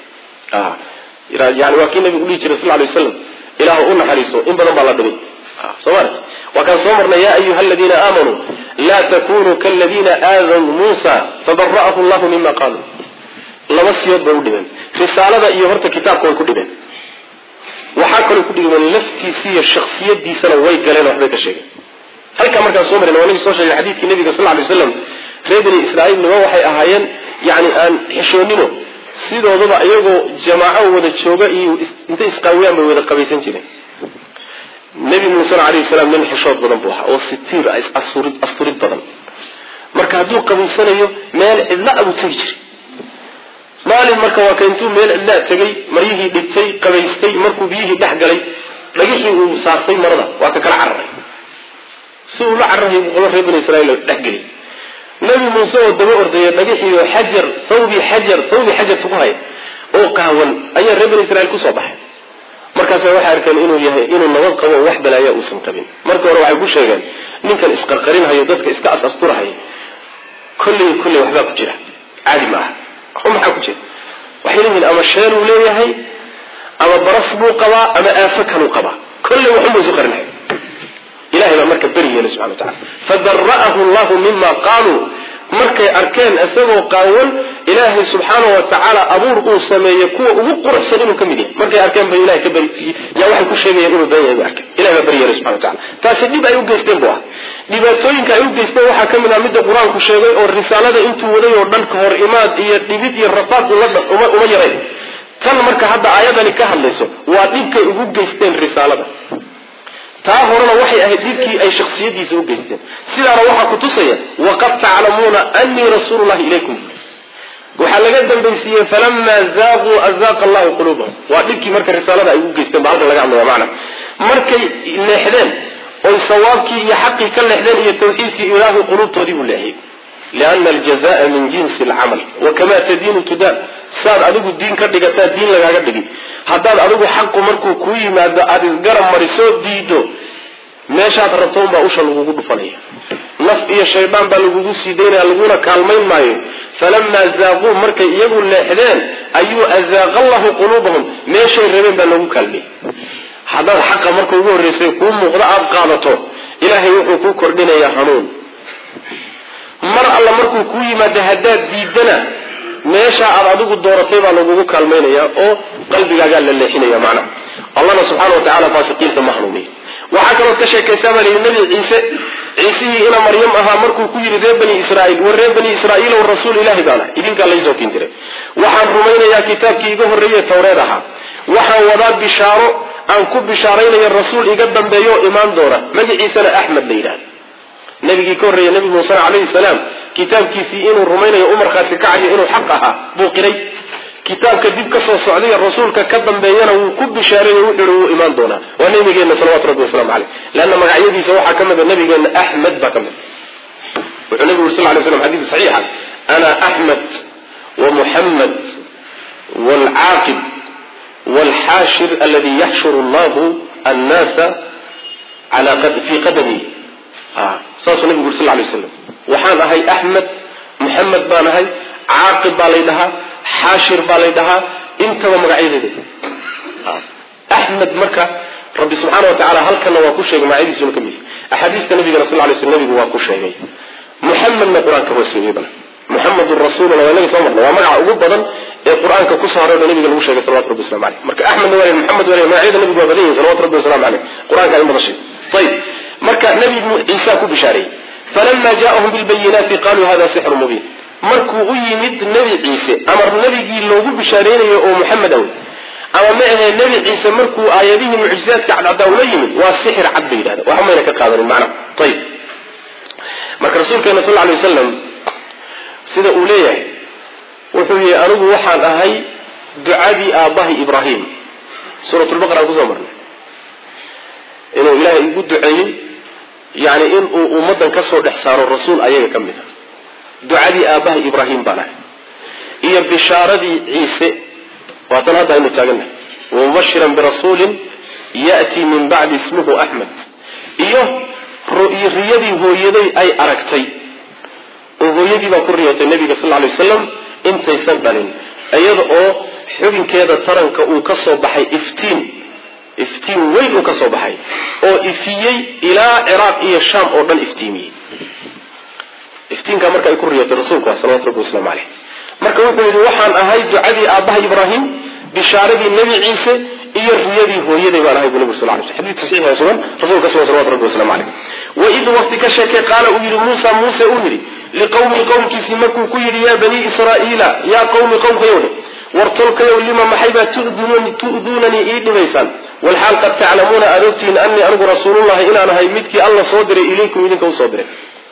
S1: yani waa kii nabigu dhihi jiray sal lay waslam ilaahu u naxariiso in badan baa la dhibay soomali waa kaan soo marnay ya ayuha aladiina aamanuu laa takunuu kaladiina aadaw muusa fabara'ahu llahu mima qaaluu laba siyood bay u dhibeen risaalada iyo horta kitaabka way ku dhibeen waxaa kaloo ku dhigmeen laftiisi iyo shaksiyadiisana way galeen waxbay ka sheegeen halkaa markaan soo marina waa nagi soo sheegay xadiidkii nabiga sal lay waslam reer bani israiil nimo waxay ahaayeen yani aan xishoonino sidoodaba iyagoo jamaaco wada jooga iyo intay isqaawiyaan bay wada qabaysan jireen nebi muusena alayhi salaam nin xishood badan buu ahaa oo sitiir asturid badan marka hadduu qabaysanayo meel cidla abuu tegi jiray maalin marka waa ka intuu meel cidlaa tegay maryihii dhigtay qabaystay markuu biyihii dhex galay dhagixii uu saartay marada waa ka kala cararay si uu la cararahay buu qolo reer bani israiil dhexgeliy nabi muuse oo daba ordaya dhagixii xajar thawbi xajar thawbi xajarka ku haya oo qaawan ayaa reer bani israiil kusoo baxay markaasa waxay arkeen inuu yahay inuu nabad qabo oo wax balaaya uusan qabin marka hore waxay ku sheegeen ninkan isqarqarinhayo dadka iska as-asturahayo kolley kolley waxbaa ku jira caadi ma aha maxaa ku jira waxay leeyihiin ama sheenuu leeyahay ama baras buu qabaa ama aafo kaluu qabaa kolley waxunbuu isu qarinhay ilahay baa marka beri yeelay subxana wa tacala fadara'ahu llahu mima qaaluu markay arkeen isagoo qaawan ilaahay subxaana wa tacaala abuur uu sameeyey kuwa ugu quruxsan inuu ka mid yahay markay arkeen ba ilahay ka beri yaa waxay ku sheegayeen inuu been yahay bay arkeen ilahay baa beri yeelay subxana wa tacala taasi dhib ay u geysteen bu ah dhibaatooyinka ay u geysteen waxaa ka mid ah midda qur-aanku sheegay oo risaalada intuu waday oo dhan ka hor imaad iyo dhibid iyo rafaad uma uma yarayn tan marka hadda aayadani ka hadlayso waa dhibkay ugu geysteen risaalada taa horena waxay ahayd dhibkii ay shaksiyadiisa u geysteen sidaana waxaa ku tusaya waqad taclamuuna anii rasuulullahi ilaykum waxaa laga dambaysiiyey falamaa zaaquu azaaqa allahu quluubahum waa dhibkii marka risaalada ay ugu geysteen ba halkan laga hadlaya macna markay leexdeen oy sawaabkii iyo xaqii ka leexdeen iyo tawxiidkii ilaahu quluubtoodii buu leexiyey liana aljazaa min jinsi alcamal wakamaa tadiinu tudaan saad adigu diin ka dhigataa diin lagaaga dhigi haddaad adigu xaqu markuu kuu yimaado aada isgarab marisoo diido meeshaad rabto unbaa usha lagugu dhufanaya naf iyo shaydaan baa lagugu sii daynaya laguna kaalmayn maayo falamaa zaaquu markay iyagu leexdeen ayuu azaaqa allahu quluubahum meeshay rabeen baa lagu kaalmiyey haddaad xaqa marka ugu horreysay kuu muuqdo aada qaadato ilaahay wuxuu kuu kordhinayaa hanuun mar alla markuu kuu yimaado haddaad diidana meesha aad adigu dooratay baa lagugu kaalmaynaya oo qalbigaagaa la leexinaya macnaha allahna subxaana wa tacala faasiqiinta ma hanuuniya waxaa kalood ka sheekaysaa baa layidhi nabi ciise ciisihii ina maryam ahaa markuu ku yidhi reer bani israaiil war reer bani israaiilow rasuul ilaahi baana idinkaa laysoo kin jiray waxaan rumaynayaa kitaabkii iga horreeye tawreed ahaa waxaan wadaa bishaaro aan ku bishaaraynayo rasuul iga dambeeyo oo imaan doona magaciisana axmed la yidhahda nabigii ka horreeye nabi muuse calayhi salaam kitaabkiisii inuu rumaynayo umarkaasi kacayo inuu xaq ahaa buu qiray kitaabka dib ka soo socdaiyo rasuulka ka dambeeyana wuu ku bishaareeyo wuxuu wuu imaan doonaa waa nabigeenna salawatu rabbi waslamu caleyh leanna magacyadiisa waxaa ka mida nabigeenna axmed baa ka mid wuxuu nabigu uri sal lay slam xadiid saxiixa ana axmed wa muxamed waalcaaqib waalxaashir aladi yaxshuru allahu annaasa fii qadami saasuu nabigu uri sal lay slam waxaan ahay axmed muxamed baan ahay caaqib baa lay dhahaa xaashir baa lay dhahaa intaba magacyadeeda axmed marka rabbi subxaana wa tacala halkana waa ku sheegay magacyadiisuna ka mid axaadiista nabigana sal lay sl nabigu waa ku sheegay muxamedna qur-aanka waa sheegaybana muxamedun rasuuluna waa inaga soo marna waa magaca ugu badan ee qur-aanka kusoo haray o nabiga lagu sheegay salawatu rabbi waslamu aleyh marka axmedna waa muxamed waa magacyada nabigu waa badan yihin salawatu rabbi waslamu aleyh qur-aanka in badan sheeg ayib marka nabi ciisa ku bishaareeyey falama jaءahum bilbayinaati qaluu hada sixru mubiin markuu u yimid nebi ciise ama nebigii loogu bishaareynayo oo muxamed aw ama ma ahee nebi ciise markuu aayadihii mucjizaadka cadcadaa ula yimid waa sixir cad bay yidhahda waxba mayna ka qaadanin macnaha ayib marka rasuulkeena sal lay wasalam sida uu leeyahay wuxuu yihi anigu waxaan ahay ducadii aabbahay ibraahim suuratulbaqara aan kusoo marnay inuu ilaahay igu duceeyey yani inuu ummaddan ka soo dhex saaro rasuul ayaga ka mid a ducadii aabbahay ibraahim baan ahay iyo bishaaradii ciise waatan hadda aynu taagannahay wamubashiran birasuulin ya'tii min bacdi ismuhu axmed iyo riyadii hooyaday ay aragtay oo hooyadii baa ku riyootay nabiga sal lay wasalam intaysan dhalin iyada oo xubinkeeda taranka uu ka soo baxay iftiin iftiin weyn uu ka soo baxay oo ifiyey ilaa ciraaq iyo shaam oo dhan iftiimiyey iftiinkaa marka ay ku riyootay rasuulku ah salawatu rabbi waslamu caleyh marka wuxuu yidhi waxaan ahay ducadii aabbaha ibraahim bishaaradii nebi ciise iyo riyadii hooyaday baan ahay bu nabig sal lay sl xadidka saxiixa sugan rasuulka sugan salawatu rabbi waslamu caleyh waid waqti ka sheekay qaala uu yidhi muusa muuse uu yidhi liqowmi qowmkiisii markuu ku yidhi yaa banii israa'iila yaa qowmi qowmkayowdhe war tolkayow lima maxaybaa tu'duunanii ii dhibaysaan walxaal qad taclamuuna aad ogtihiin anii anigu rasuulullahi inaan ahay midkii alla soo diray ilaykum idinka usoo diray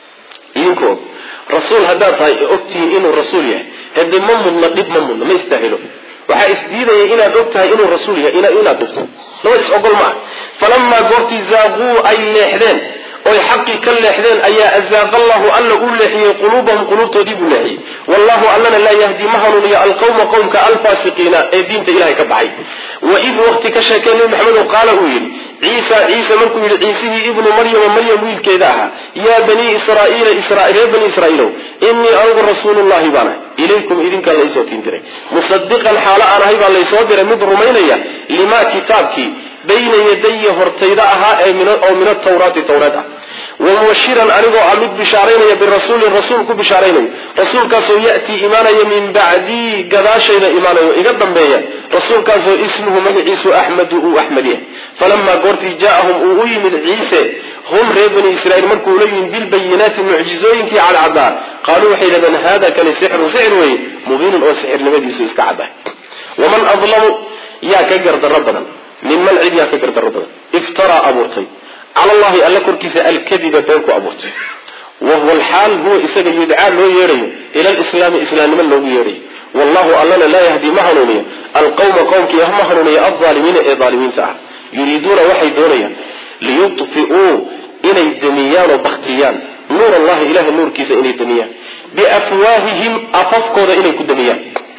S1: idinku og rasuul haddaad tahay ogtihiin inuu rasuul yahay hade ma mudna dhib ma mudna ma istaahilo waxaa isdiidaya inaad og tahay inuu rasuul yahay inaad dugto laba is ogol ma ah falamaa goortii zaaquu ay leexdeen oy xaqii ka leexdeen ayaa azaaqa allahu alla u leexiyey quluubahum quluubtoodii buu leexiyey wallahu allana laa yahdi ma hanuuniyo alqawma qowmka alfaasiqiina ee diinta ilahay ka baxay waid waqti ka sheekay nabi maxamedo qaala uu yidhi ciisa ciise markuu yidhi ciisihii ibnu maryama maryam wiilkeeda ahaa yaa banii israaiila reer bani israaiilow inii anigu rasuulullahi baan ahay ilaykum idinkaa laysoo tiin diray musadiqan xaalo aan ahay baa laysoo diray mid rumaynaya limaa kitaabkii bayna yadaya hortayda ahaa oo min atawraati tawreed ah wamubashiran anigoo ah mid bishaaraynaya birasuulin rasuul ku bishaaraynayo rasuulkaasoo ya'tii imaanaya min bacdii gadaashayda imaanayo iga dambeeya rasuulkaasoo ismuhu magaciisu axmedu uu axmed yahay falamaa goortii jaaahum uu u yimid ciise hum reer bani israiil markuu la yimid bilbayinaati mucjizooyinkii cadcadaa qaaluu waxay yidhahdeen hada kani sixru sixir weeye mubiinun oo sixirnimadiisu iska caddahay waman adlamu yaa ka gardarro badan minman cid yaa ka gardarro badan iftaraa abuurtay cala allahi alla korkiisa alkadiba been ku abuurtay wahuwa alxaal huwa isaga yudcaa loo yeedhayo ila lislaami islaamnimo loogu yeedhayo wallahu allana laa yahdi ma hanuuniyo alqawma qowmkii ma hanuuniyo aldaalimiina ee daalimiinta ah yuriiduuna waxay doonayaan liyudfi'uu inay damiyaan oo baktiyaan nuur allahi ilahay nuurkiisa inay damiyaan biafwaahihim afafkooda inay ku damiyaan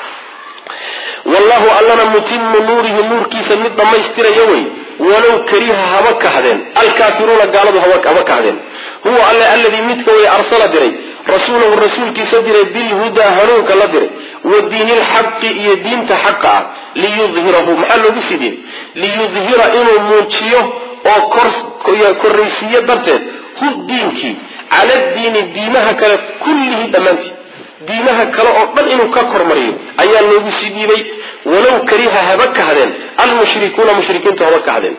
S1: wallahu allana mutimu nuurihi nuurkiisa mid dhammaystiraya wey walow kariha haba kahdeen alkaafiruuna gaaladu haba kahdeen huwa alle alladii midka way arsala diray rasuulahu rasuulkiisa diray bilhudaa hanuunka la diray wa diini lxaqi iyo diinta xaqa ah liyudhirahu maxaa loogu sii diiday liyudhira inuu muujiyo oo korraysiiyo darteed hu diinkii cala diini diimaha kale kullihi dhammaantii diimaha kale oo dhan inuu ka kormariyo ayaa loogu sii dhiibay walow kariha haba kahdeen almushrikuuna mushrikiintu haba kahdeen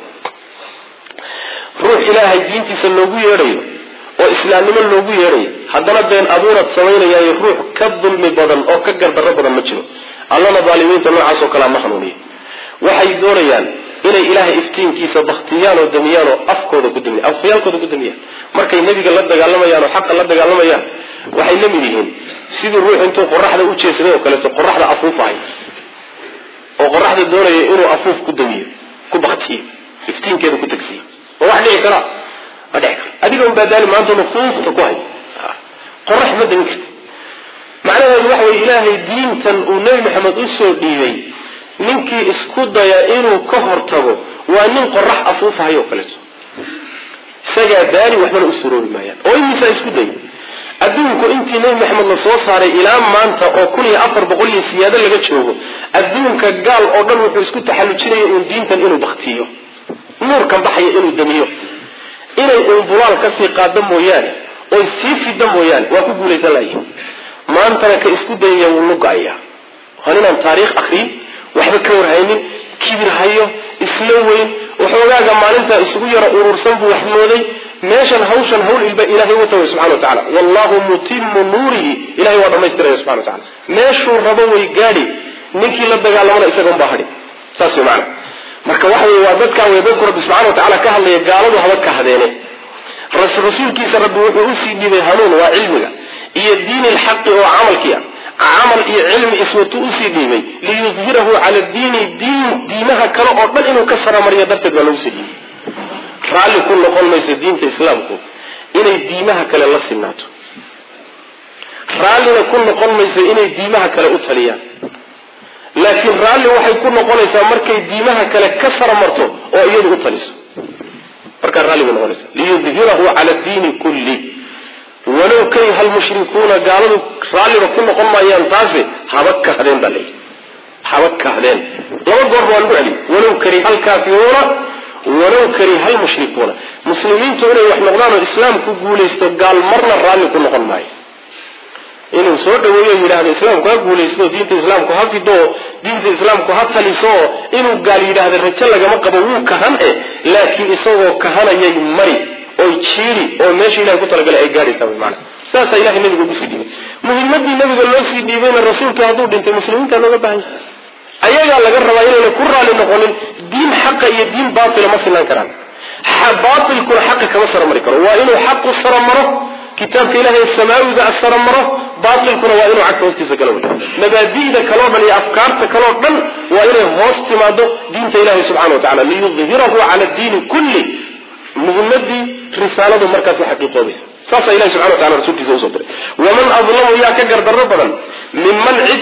S1: ruux ilaahay diintiisa loogu yeedhayo oo islaamnimo loogu yeedhayo haddana been abuurad samaynayaayo ruux ka dulmi badan oo ka gardarro badan ma jiro allana daalimiinta noocaas oo kalea ma hanuuniya waxay doonayaan inay ilaahay iftiinkiisa baktiyaan oo damiyaan oo afkooda ku damiyan afyaalkooda ku damiyaan markay nebiga la dagaalamayaan oo xaqa la dagaalamayaan waxay la mid yihiin sidii ruux intuu qoraxda u jeesaday oo kaleeto qoraxda afuufahay oo qoraxda doonaya inuu afuuf ku damiyo ku baktiyo iftiinkeeda ku tagsiyo ma wax dhici kara ma dhici kara adiga un baadaali maanta nufuufta ku hay qorax ma damin karti macnaheedu waxa weye ilaahay diintan uu nebi maxamed usoo dhiibay ninkii isku daya inuu ka hortago waa nin qorax afuufahay oo kaleeto isagaa daali waxbana u suroobi maayaan oo imisaa isku day adduunku intii nebi maxamed la soo saaray ilaa maanta oo kun iyo afar boqol iyo siyaado laga joogo adduunka gaal oo dhan wuxuu isku taxallujinaya uun diintan inuu baktiyo nuurkan baxaya inuu damiyo inay uun bulaal kasii qaado mooyaane oy sii fida mooyaane waa ku guulaysan layihin maantana ka isku dayaya wuu nuga-aya waa ninaan taariikh akriyin waxba ka warhaynin kibir hayo isla weyn waxoogaaga maalintaa isugu yaro urursan buu wax mooday meeshan hawshan hawl ilba ilahay wata way subxana wa tacala wallahu mutimu nuurihi ilahay waa dhamaystiraya subxana wa tacala meeshuu rabo way gaadhi ninkii la dagaalamana isaga unbaa hadhi saas way macana marka waxa wey waa dadkaa wey dadku rabbi subxana wa tacala ka hadlaya gaaladu haba ka hadeene rasuulkiisa rabbi wuxuu usii dhiibay hanuun waa cilmiga iyo diini lxaqi oo camalkii ah camal iyo cilmi iswatu usii dhiibay liyudhirahu cala diini diin diimaha kale oo dhan inuu ka saramariyo darteed baa lagu sii dhiibay raalli ku noqon mayso diinta islaamku inay diimaha kale la sinaato raallina ku noqon mayso inay diimaha kale u taliyaan laakiin raalli waxay ku noqonaysaa markay diimaha kale ka saramarto oo iyadu u taliso markaa raalli bay noqonaysa liyudhirahu cala diini kulli walow kariha almushrikuuna gaaladu raalliba ku noqon maayaan taase haba kahdeen baa leeyihi haba kahdeen laba goor waa lagu celiy walow kariha alkaafiruuna walow kariha almushrikuuna muslimiintu inay wax noqdaan oo islaamku guulaysto gaal marna raalli ku noqon maayo inuu soo dhaweeyo yidhahdo islaamku ha guulaysto diinta islaamku ha fido diinta islaamku ha taliso inuu gaal yidhaahda rajo lagama qabo wuu kahan e laakiin isagoo kahanayay mari oy jiiri oo meesha ilahay ku talagalay ay gaadhaysaa wy maana saasaa ilahay nabiga ugu sii dhiibay muhimadii nabiga loo sii dhiibayna rasuulka hadduu dhintay muslimiinta looga baahan yahay ayagaa laga rabaa inayna ku raali noqonin diin xaqa iyo diin baatila ma sinaan karaan baatilkuna xaqa kama saramari karo waa inuu xaqu saramaro kitaabka ilahay samaawiga saramaro baatilkuna waa inuu cagta hoostiisa gala wey mabaadi'da kaloo dhan iyo afkaarta kaloo dhan waa inay hoos timaado diinta ilahi subxana wa tacala liyudhirahu cala diini kulli muhimadii risaaladu markaas xaqiiqoobaysa saasa ilahi subxana wa tacala rasuulkiisa usoo diray waman adlamu yaa ka gardarro badan minman cid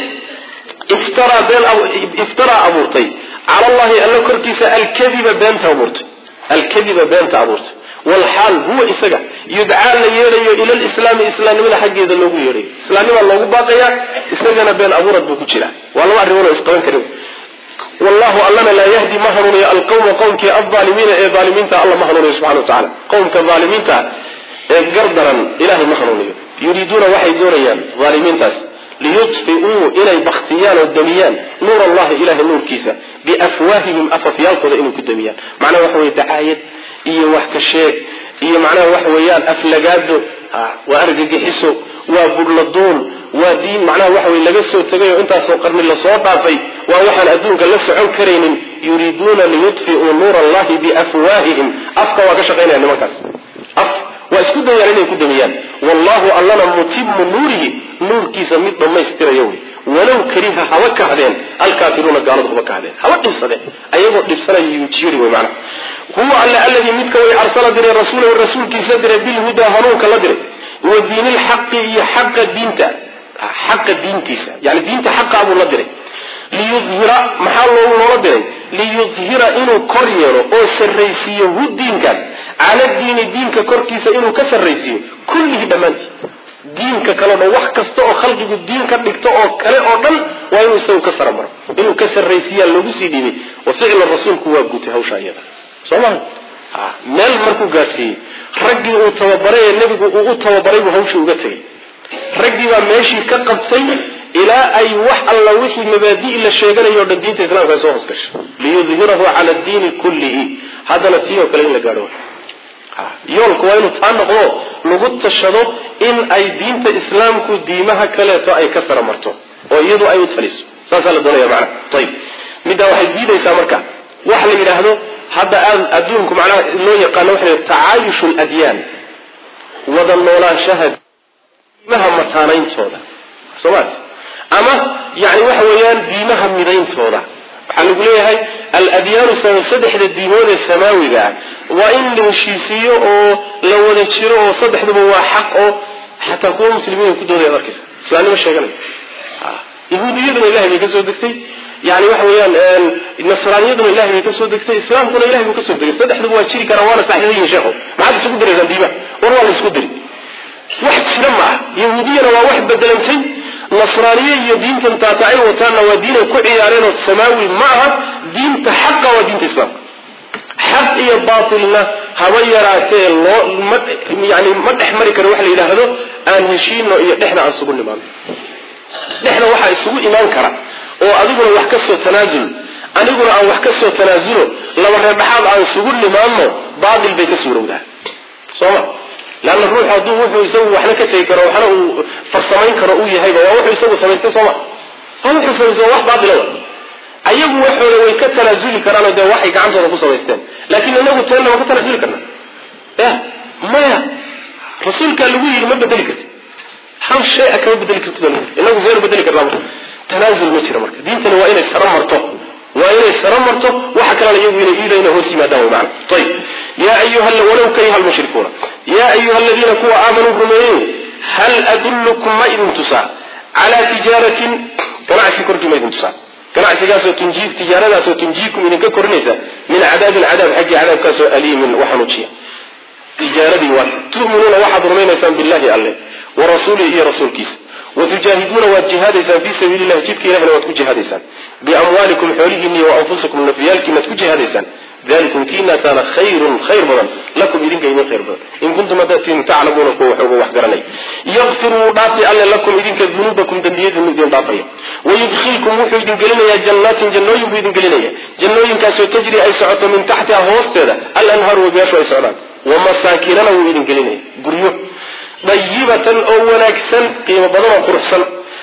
S1: iftaraa been iftaraa abuurtay cala allahi alla korkiisa alkadiba beenta abuurtay alkadiba beenta abuurtay walxaal huwa isaga yudcaa la yeedhayo ila lislaami islaamnimada xaggeeda loogu yeedhayo islaamnimaa loogu baaqayaa isagana been abuurad buu ku jiraa waa laba arrimood oo isqaban karin wallahu allana laa yahdi ma hanuuniyo alqawma qowmkii alaalimiina ee aalimiinta alla ma hanuuniyo subxana wa tacala qowmka aalimiinta ee gardaran ilahay ma hanuuniyo yuriiduuna waxay doonayaan aalimiintaas liyudfiuu inay baktiyaan oo damiyaan nuur allahi ilahay nuurkiisa biafwaahihim afafyaalkooda inay ku damiyaan macnaha waxa weye dacaayad iyo wax ka sheeg iyo macnaha waxa weeyaan aflagaado waa argagixiso waa budhladuun waa diin macnaha waxa weye laga soo tegay oo intaasoo qarni lasoo dhaafay waa waxaan adduunka la socon karaynin yuriiduuna liyudfiuu nuur allahi biafwaahihim afka waa ka shaqaynaya nimankaas af waa isku dayaan inay ku damiyaan wallahu allana mutimu nuurihi nuurkiisa mid dhammaystiraya wey walow kariha haba kahdeen alkaafiruuna gaaladu haba kahdeen haba dhibsadeen ayagoo dhibsanaya yujiri wey macnaha huwa alle alladii midka way arsala diray rasuulahu rasuulkiisa diray bilhudaa hanuunka la diray wa diini lxaqi iyo xaqa diinta xaqa diintiisa yani diinta xaqaa buu la diray liyudhira maxaa loogu loola diray liyudhira inuu kor yeelo oo sarraysiiyo hu diinkaas cala diini diinka korkiisa inuu ka sarraysiiyo kullihi dhammaantii diinka kaleo dhan wax kasta oo khalqigu diin ka dhigto oo kale oo dhan waa inuu isagu ka sara maro inuu ka sarraysiiyaa loogu sii dhiibay wa ficla rasuulku waa gutay hawsha iyada soo maha meel markuu gaadsiiyey raggii uu tababaray ee nebigu uu u tababaray buu hawshii uga tegay raggii baa meeshii ka qabtay ilaa ay wax alla wixii mabaadi' la sheeganayo o dhan diinta islamka ay soo hoos gashay liyudhirahu cala diini kullihi haddana tii oo kale in la gaadho yoolku waa inuu taa noqdo lagu tashado in ay diinta islaamku diimaha kaleeto ay ka sara marto oo iyadu ay u taliso saasaa la doonaya macana ayib middaa waxay diidaysaa marka waxa la yidhaahdo hadda aad adduunku macnaha loo yaqaano waxa la tacaayushu ladyaan wada noolaanshaha diimaha mataanayntooda soomaat ama yani waxa weeyaan diimaha midayntooda waxaa lagu leeyahay aladyaanu saddexda diimood ee samaawiga ah waa in la heshiisiiyo oo la wada jiro oo saddexduba waa xaq oo xataa kuwa muslimiin ay ku doodaya arkaysa islaamnimo sheeganaya yahuudiyaduna ilahay bay ka soo degtay yani waxa weeyaan nasraaniyaduna ilahay bay ka soo degtay islaamkuna ilahay buu ka soo degay saddexduba waa jiri karaan waana saxiixa yihin sheekho maxaad isugu diraysaan diimaha war waa la isku diri wax jira ma ah yahuudiyana waa wax bedelantay nasraaniye iyo diintan taata ay wataanna waa diin ay ku ciyaareen oo samaawi ma aha diinta xaqa waa diinta islaamka xaq iyo baatilna haba yaraatee loo ma yani ma dhex mari karo waxa la yidhaahdo aan heshiino iyo dhexda aan isugu nimaano dhexda waxaa isugu imaan kara oo adiguna wax ka soo tanaasul aniguna aan wax ka soo tanaasulo laba reerdhaxaad aan isugu nimaanno baatil bay ka suurowdaa sooma leanna ruux hadduu wuxuu isagu waxna ka tegi karo waxna uu farsamayn karo uu yahayba waa wuxuu isagu samaystay sooma waa wuxuu samaystay wax baatila wa ayagu waxooda way ka tanaasuli karaanoo dee waxay gacantooda ku samaysteen laakiin inagu teenna waa ka tanaasuli karna ya maya rasuulkaa lagu yidhi ma bedeli karti hal shay a kama bedeli karti baa inagu seenu bedeli karnaa marka tanaasul ma jira marka diintani waa inay saro marto waa inay saro marto waxa kalena iyagu inay iidayna hoos yimaadaan way macana ayib yaa ayuha walow kariha almushrikuuna yaa ayuha aladiina kuwa aamanuu rumeeyey hal adullukum ma idin tusaa calaa tijaaratin ganacsi korkii ma idin tusaa ganacsigaasoo tunjii tijaaradaasoo tunjiikum idinka korinaysa min cadaabin cadaab xaggii cadaabkaasoo aliimin waxanuujiya tijaaradii waa tu'minuuna waxaad rumaynaysaan billahi alle wa rasuulihi iyo rasuulkiisa watujaahiduuna waad jihaadaysaan fii sabiili llahi jidka ilahina waad ku jihaadaysaan biamwaalikum xoolihiinni wa anfusikum nafyaalkiinaad ku jihaadaysaan dalikum kiinaasaana khayrun khayr badan lakum idinka idin khayr badan in kuntum hadaatiin taclamuuna kuwa waxooga wax garanay yakfir wuu dhaafi alle lakum idinka dunuubakum dembiyadiinu idin dhaafaya wayudkhilkum wuxuu idin gelinayaa jannaatin jannooyin buu idin gelinaya jannooyinkaasoo tajri ay socoto min taxtiha hoosteeda alanhaaru webiyaashu ay socdaan wamasaakinana wuu idin gelinaya guryo dayibatan oo wanaagsan qiimo badan oo quruxsan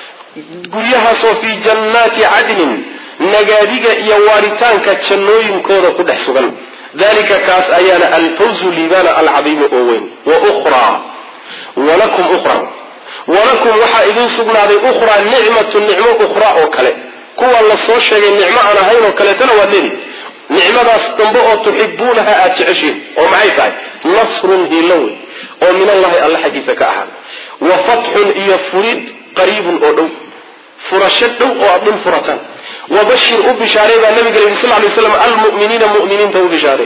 S1: guryahaasoo fii jannaati cadnin nagaadiga iyo waaritaanka jannooyinkooda ku dhex sugan dalika kaas ayaana alfawzu liibaana alcadiimu oo weyn wa ukhraa walakum ukhra walakum waxaa idin sugnaaday ukhraa nicmatu nicmo ukhraa oo kale kuwa la soo sheegay nicmo aan ahayn oo kaleetana waad leedi nicmadaas dambe oo tuxibuunaha aada jeceshiin oo maxay tahay nasrun hiilo wey oo min allahi alla xaggiisa ka ahaada wa fatxun iyo furid qariibun oo dhow furasho dhow oo aad dhul furataan wabashir u bishaarey baa nabiga la yidhi sal lay slam almu'miniina mu'miniinta u bishaarey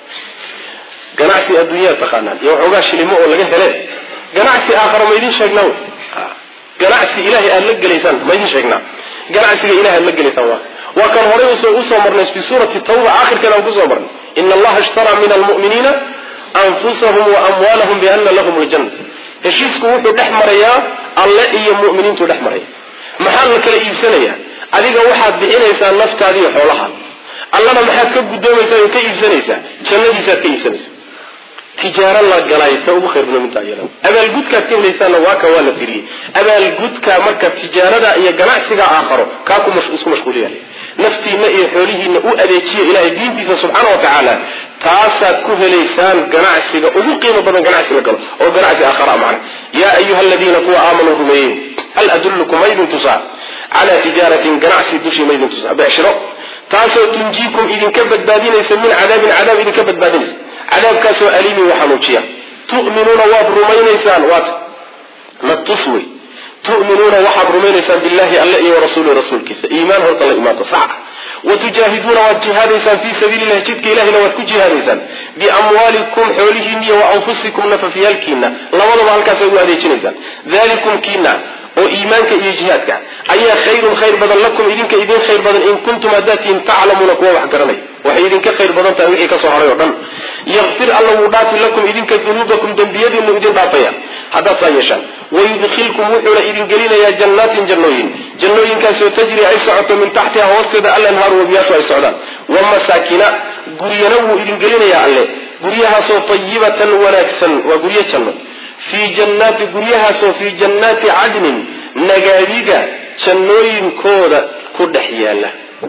S1: ganacsi adduunyaa taqaanaan iyo waxoogaa shilimo oo laga hele ganacsi aakhara ma idin sheegnaa wey ganacsi ilahay aada la gelaysaan ma idin sheegnaa ganacsiga ilahay aad la gelaysaan waa waa kan horay usoo marnay fi suurati tawba aakhirkeeda aan kusoo marnay ina allaha ishtaraa min almu'miniina anfusahum wa amwaalahum biana lahum ljanna heshiisku wuxuu dhex marayaa alle iyo mu'miniintuu dhex maraya maxaa la kala iibsanayaa adiga waxaad bixinaysaa naftaadiiyo xoolaha allana maxaad ka guddoomaysaa oo ka iibsanaysaa jannadiisaad ka iibsanaysaa tijaaro la galay ta ugu khayr badan minta iyada abaalgudkaad ka helaysaana waa ka waa la tiriyey abaalgudka marka tijaarada iyo ganacsiga aakharo kaa ku isku mashquuliya naftiina iyo xoolihiina u adeejiya ilahay diintiisa subxaana wa tacaala taasaad ku helaysaan ganacsiga ugu qiimo badan ganacsi la galo oo ganacsi aakhara macna yaa ayuha aladiina kuwa aamanuu rumeeyey hal adullukum maydin tusaa calaa tijaaratin ganacsi dushii maydin tusaa becshiro taasoo tunjiikum idinka badbaadinaysa min cadaabin cadaab idinka badbaadinaysa cadaabkaasoo aliimin wa xanuujiya tu'minuuna waad rumaynaysaan waat la tus wey tu'minuuna waxaad rumaynaysaan billahi alle iyo warasuuli rasuulkiisa iimaan horta la imaanta sax watujaahiduuna waad jihaadaysaan fii sabiili llahi jidka ilahina waad ku jihaadaysaan biamwaalikum xoolihiina iyo wa anfusikum nafafyaalkiina labadaba halkaasay u adeejinaysaan dalikum kiina oo iimaanka iyo jihaadka ayaa khayrun khayr badan lakum idinka idin khayr badan in kuntum haddaad tihiin taclamuuna kuwa wax garanay waxay idinka khayr badan tahay wixii kasoo haray oo dhan yakfir alla wuu dhaafi lakum idinka dunuubakum dembiyadiinu idin dhaafaya haddaad saa yeeshaan wayudkhilkum wuxuuna idin gelinayaa jannaatin jannooyin jannooyinkaasoo tajri ay socoto min taxtiha hoosteeda alanhaaru wabiyaashu ay socdaan wa masaakina guryana wuu idin gelinayaa alle guryahaasoo tayibatan wanaagsan waa guryo janno fii jannaati guryahaasoo fii jannaati cadnin nagaadiga jannooyinkooda ku dhex yaala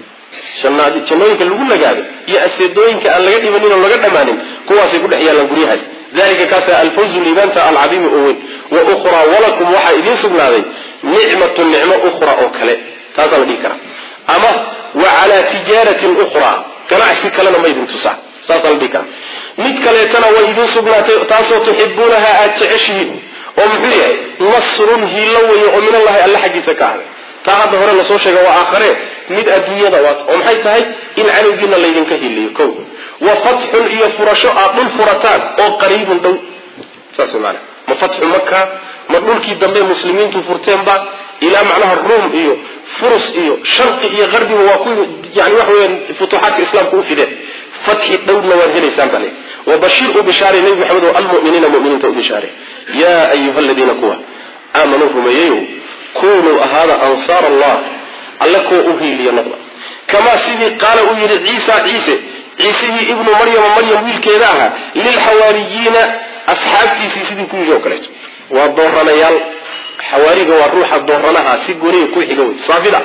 S1: jannooyinka lagu nagaado iyo aseedooyinka aan laga dhimanin oo laga dhammaanin kuwaasay ku dhex yaalaan guryahaas dalika kaasa alfawzu liibaanta alcadiimi oo weyn wa ukhraa walakum waxaa idiin sugnaaday nicmatu nicmo ukhra oo kale taasaa la dhihi karaa ama wa calaa tijaaratin ukhraa ganacsi kalena ma idin tusaa saasaa la dhihi karaa mid kaleetana way idiin sugnaatay taasoo tuxibuunaha aada jeceshihiin oo muxuu yahay nasrun hiilo weeye oo min allahi alle xaggiisa ka ahday taa hadda hore lasoo sheega waa aakhare mid adduunyada waat oo maxay tahay in cadowgiina laydinka hiliyo ko wa fatxun iyo furasho aad dhul furataan oo qariibun dhow saas maana ma fatxu maka ma dhulkii dambe muslimiintu furteenba ilaa macnaha ruum iyo furus iyo sharqi iyo qarbiba waa ku yani waxa weya futuuxaadka islaamka u fideen fatxi dhowrna waad helaysaan bale wabashir u bishaare nebi maxamed oo almuminiina muminiinta u bishaare yaa ayuha aladiina kuwa aamanuu rumeeyeyow kunuu ahaada ansaar allah alle kuwa u hiiliya noqda kamaa sidii qaala uu yidhi ciisa ciise ciisihii ibnu maryama maryam wiilkeeda ahaa lilxawaariyiina asxaabtiisii sidii ku yidhi oo kaleeto waa dooranayaal xawaariga waa ruuxa dooranaha si goniya ku xiga wey saafida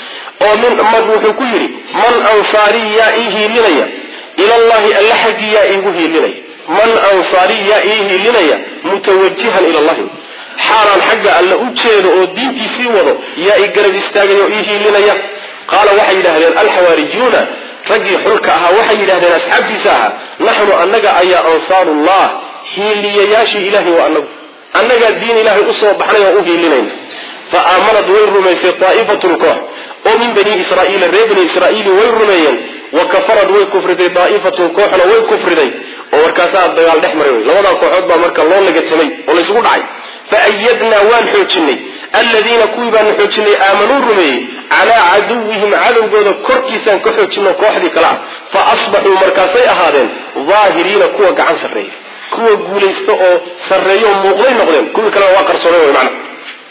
S1: oo min mag wuxuu ku yidhi man ansaarii yaa ii hiilinaya ilallahi alle xaggii yaa iigu hiilinaya man ansaarii yaa ii hiilinaya mutawajihan ila llahi xaalaan xagga alle u jeedo oo diintiisii wado yaa i garab istaagay oo ii hiilinaya qaala waxay yidhaahdeen alxawaariyuuna raggii xulka ahaa waxay yidhahdeen asxaabtiisa ahaa naxnu annaga ayaa ansaarullah hiiliyayaashii ilahay waa anagu annagaa diin ilaahay usoo baxnay oo u hiilinayna fa aamanad way rumaysay daa'ifatun koox oo min bani israa'iila reer bani israa'iili way rumeeyeen wa kafarad way kufriday daa'ifatun kooxna way kufriday oo markaasaa dagaal dhex maray wey labadaa kooxood baa marka loo lagatamay oo laysugu dhacay fa ayadnaa waan xoojinay aladiina kuwii baanu xoojinay aamanuu rumeeyey calaa caduwihim cadowgooda korkiisaan ka xoojino kooxdii kale ah fa asbaxuu markaasay ahaadeen daahiriina kuwa gacan sarreeya kuwa guulaysta oo sarreeyo oo muuqday noqdeen kuwii kalena waa qarsooneen wey macna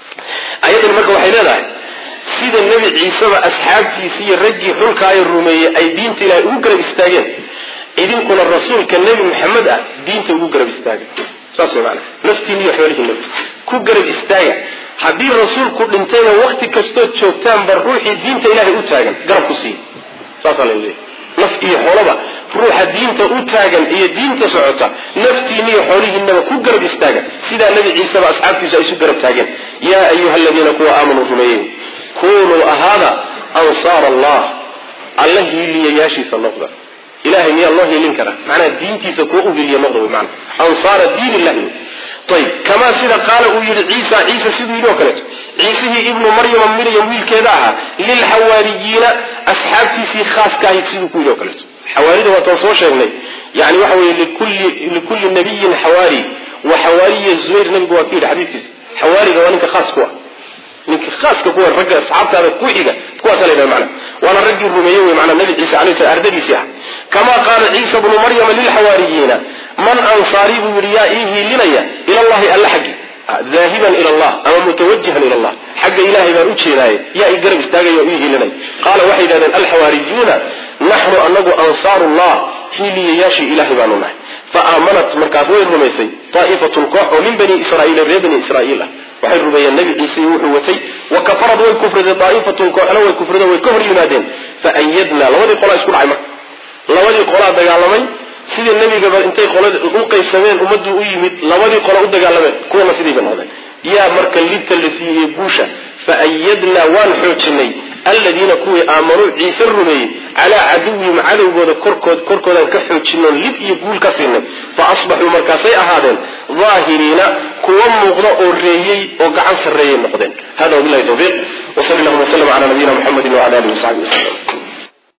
S1: ayadani marka waxay leedahay sida nebi ciiseba asxaabtiisi iyo raggii xulkaaya rumeeyey ay diinta ilaahay ugu garab istaageen idinkuna rasuulka nebi maxamed ah diinta ugu garab istaaga saas way maanaa naftiin iyo xoolihiina ku garab istaaga haddii rasuulku dhintayna wakti kastood joogtaanba ruuxii diinta ilaahay u taagan garab ku siiya saasaa la leeyahy naf iyo xoolaba ruuxa diinta u taagan iyo diinta socota naftiina iyo xoolihiinaba ku garab istaaga sidaa nebi ciiseba asxaabtiisu ay isu garab taageen yaa ayuha aladiina kuwa aamanuu rumeeyey kunuu ahaada ansaar allah alla hiiliyayaashiisa noqda ilahay miyaa loo hiilin karaa macnaha diintiisa kuwa u hiiliya noqda wy maana ansaara diin illahi ayb kamaa sida qaala uu yihi ciisa ciisa siduu yidhi oo kaleeto ciisihii ibnu maryama miryam wiilkeeda ahaa lilxawaariyiina asxaabtiisii khaaska ahayd siduu ku yidhi oo kaleeto xawaarida waataan soo sheegnay yani waxa weye likulli nabiyin xawaari wa xawaariya zubayr nabigu waa ku yidhi xadiiskiisa xawaariga waa ninka khaas ku ah ninka khaaska kuwa ragga asxaabtaada ku xiga kuwaasa la yidhaha macna waana raggii rumeeyey wey maanaa nabi ciise alayh salam ardadiisii ah kamaa qaala ciisa bnu maryama lilxawaariyiina man ansaarii buu yidhi yaa ii hiilinaya ila llahi alla xaggi daahiban ila allah ama mutawajihan ila allah xagga ilahay baan u jeedaaye yaa i garab istaagaya oo ii hiilinaya qaala waxay yidhahdeen alxawaariyuuna naxnu anagu ansaaru llah hiiliyayaashii ilahay baanu nahay fa aamanat markaas way rumaysay daa'ifatun koox oo min bani israa'iila reer bani israa'iil ah waxay rumeeyeen nebi ciise iyo wuxuu watay wa kafarad way kufriday daa'ifatun kooxna way kufrido way ka hor yimaadeen fa ayadnaa labadii qolaa isku dhacay marka labadii qolaa dagaalamay sidii nebigaba intay qolada u qaybsameen ummaduu u yimid labadii qolo u dagaalameen kuwana sidii bay noqdeen yaa marka libta la siiyey guusha fa ayadnaa waan xoojinay aladiina kuwii aamanuu ciise rumeeyey calaa caduwihim cadowgooda korkood korkoodaan ka xoojinoon lib iyo guul ka siinay fa asbaxuu markaasay ahaadeen daahiriina kuwa muuqda oo reeyey oo gacan sarreeyay noqdeen hada wabilahi tawfiiq wsal llahuma wslm cala nabiyina mxamedi wala alihi wasaxbi waslm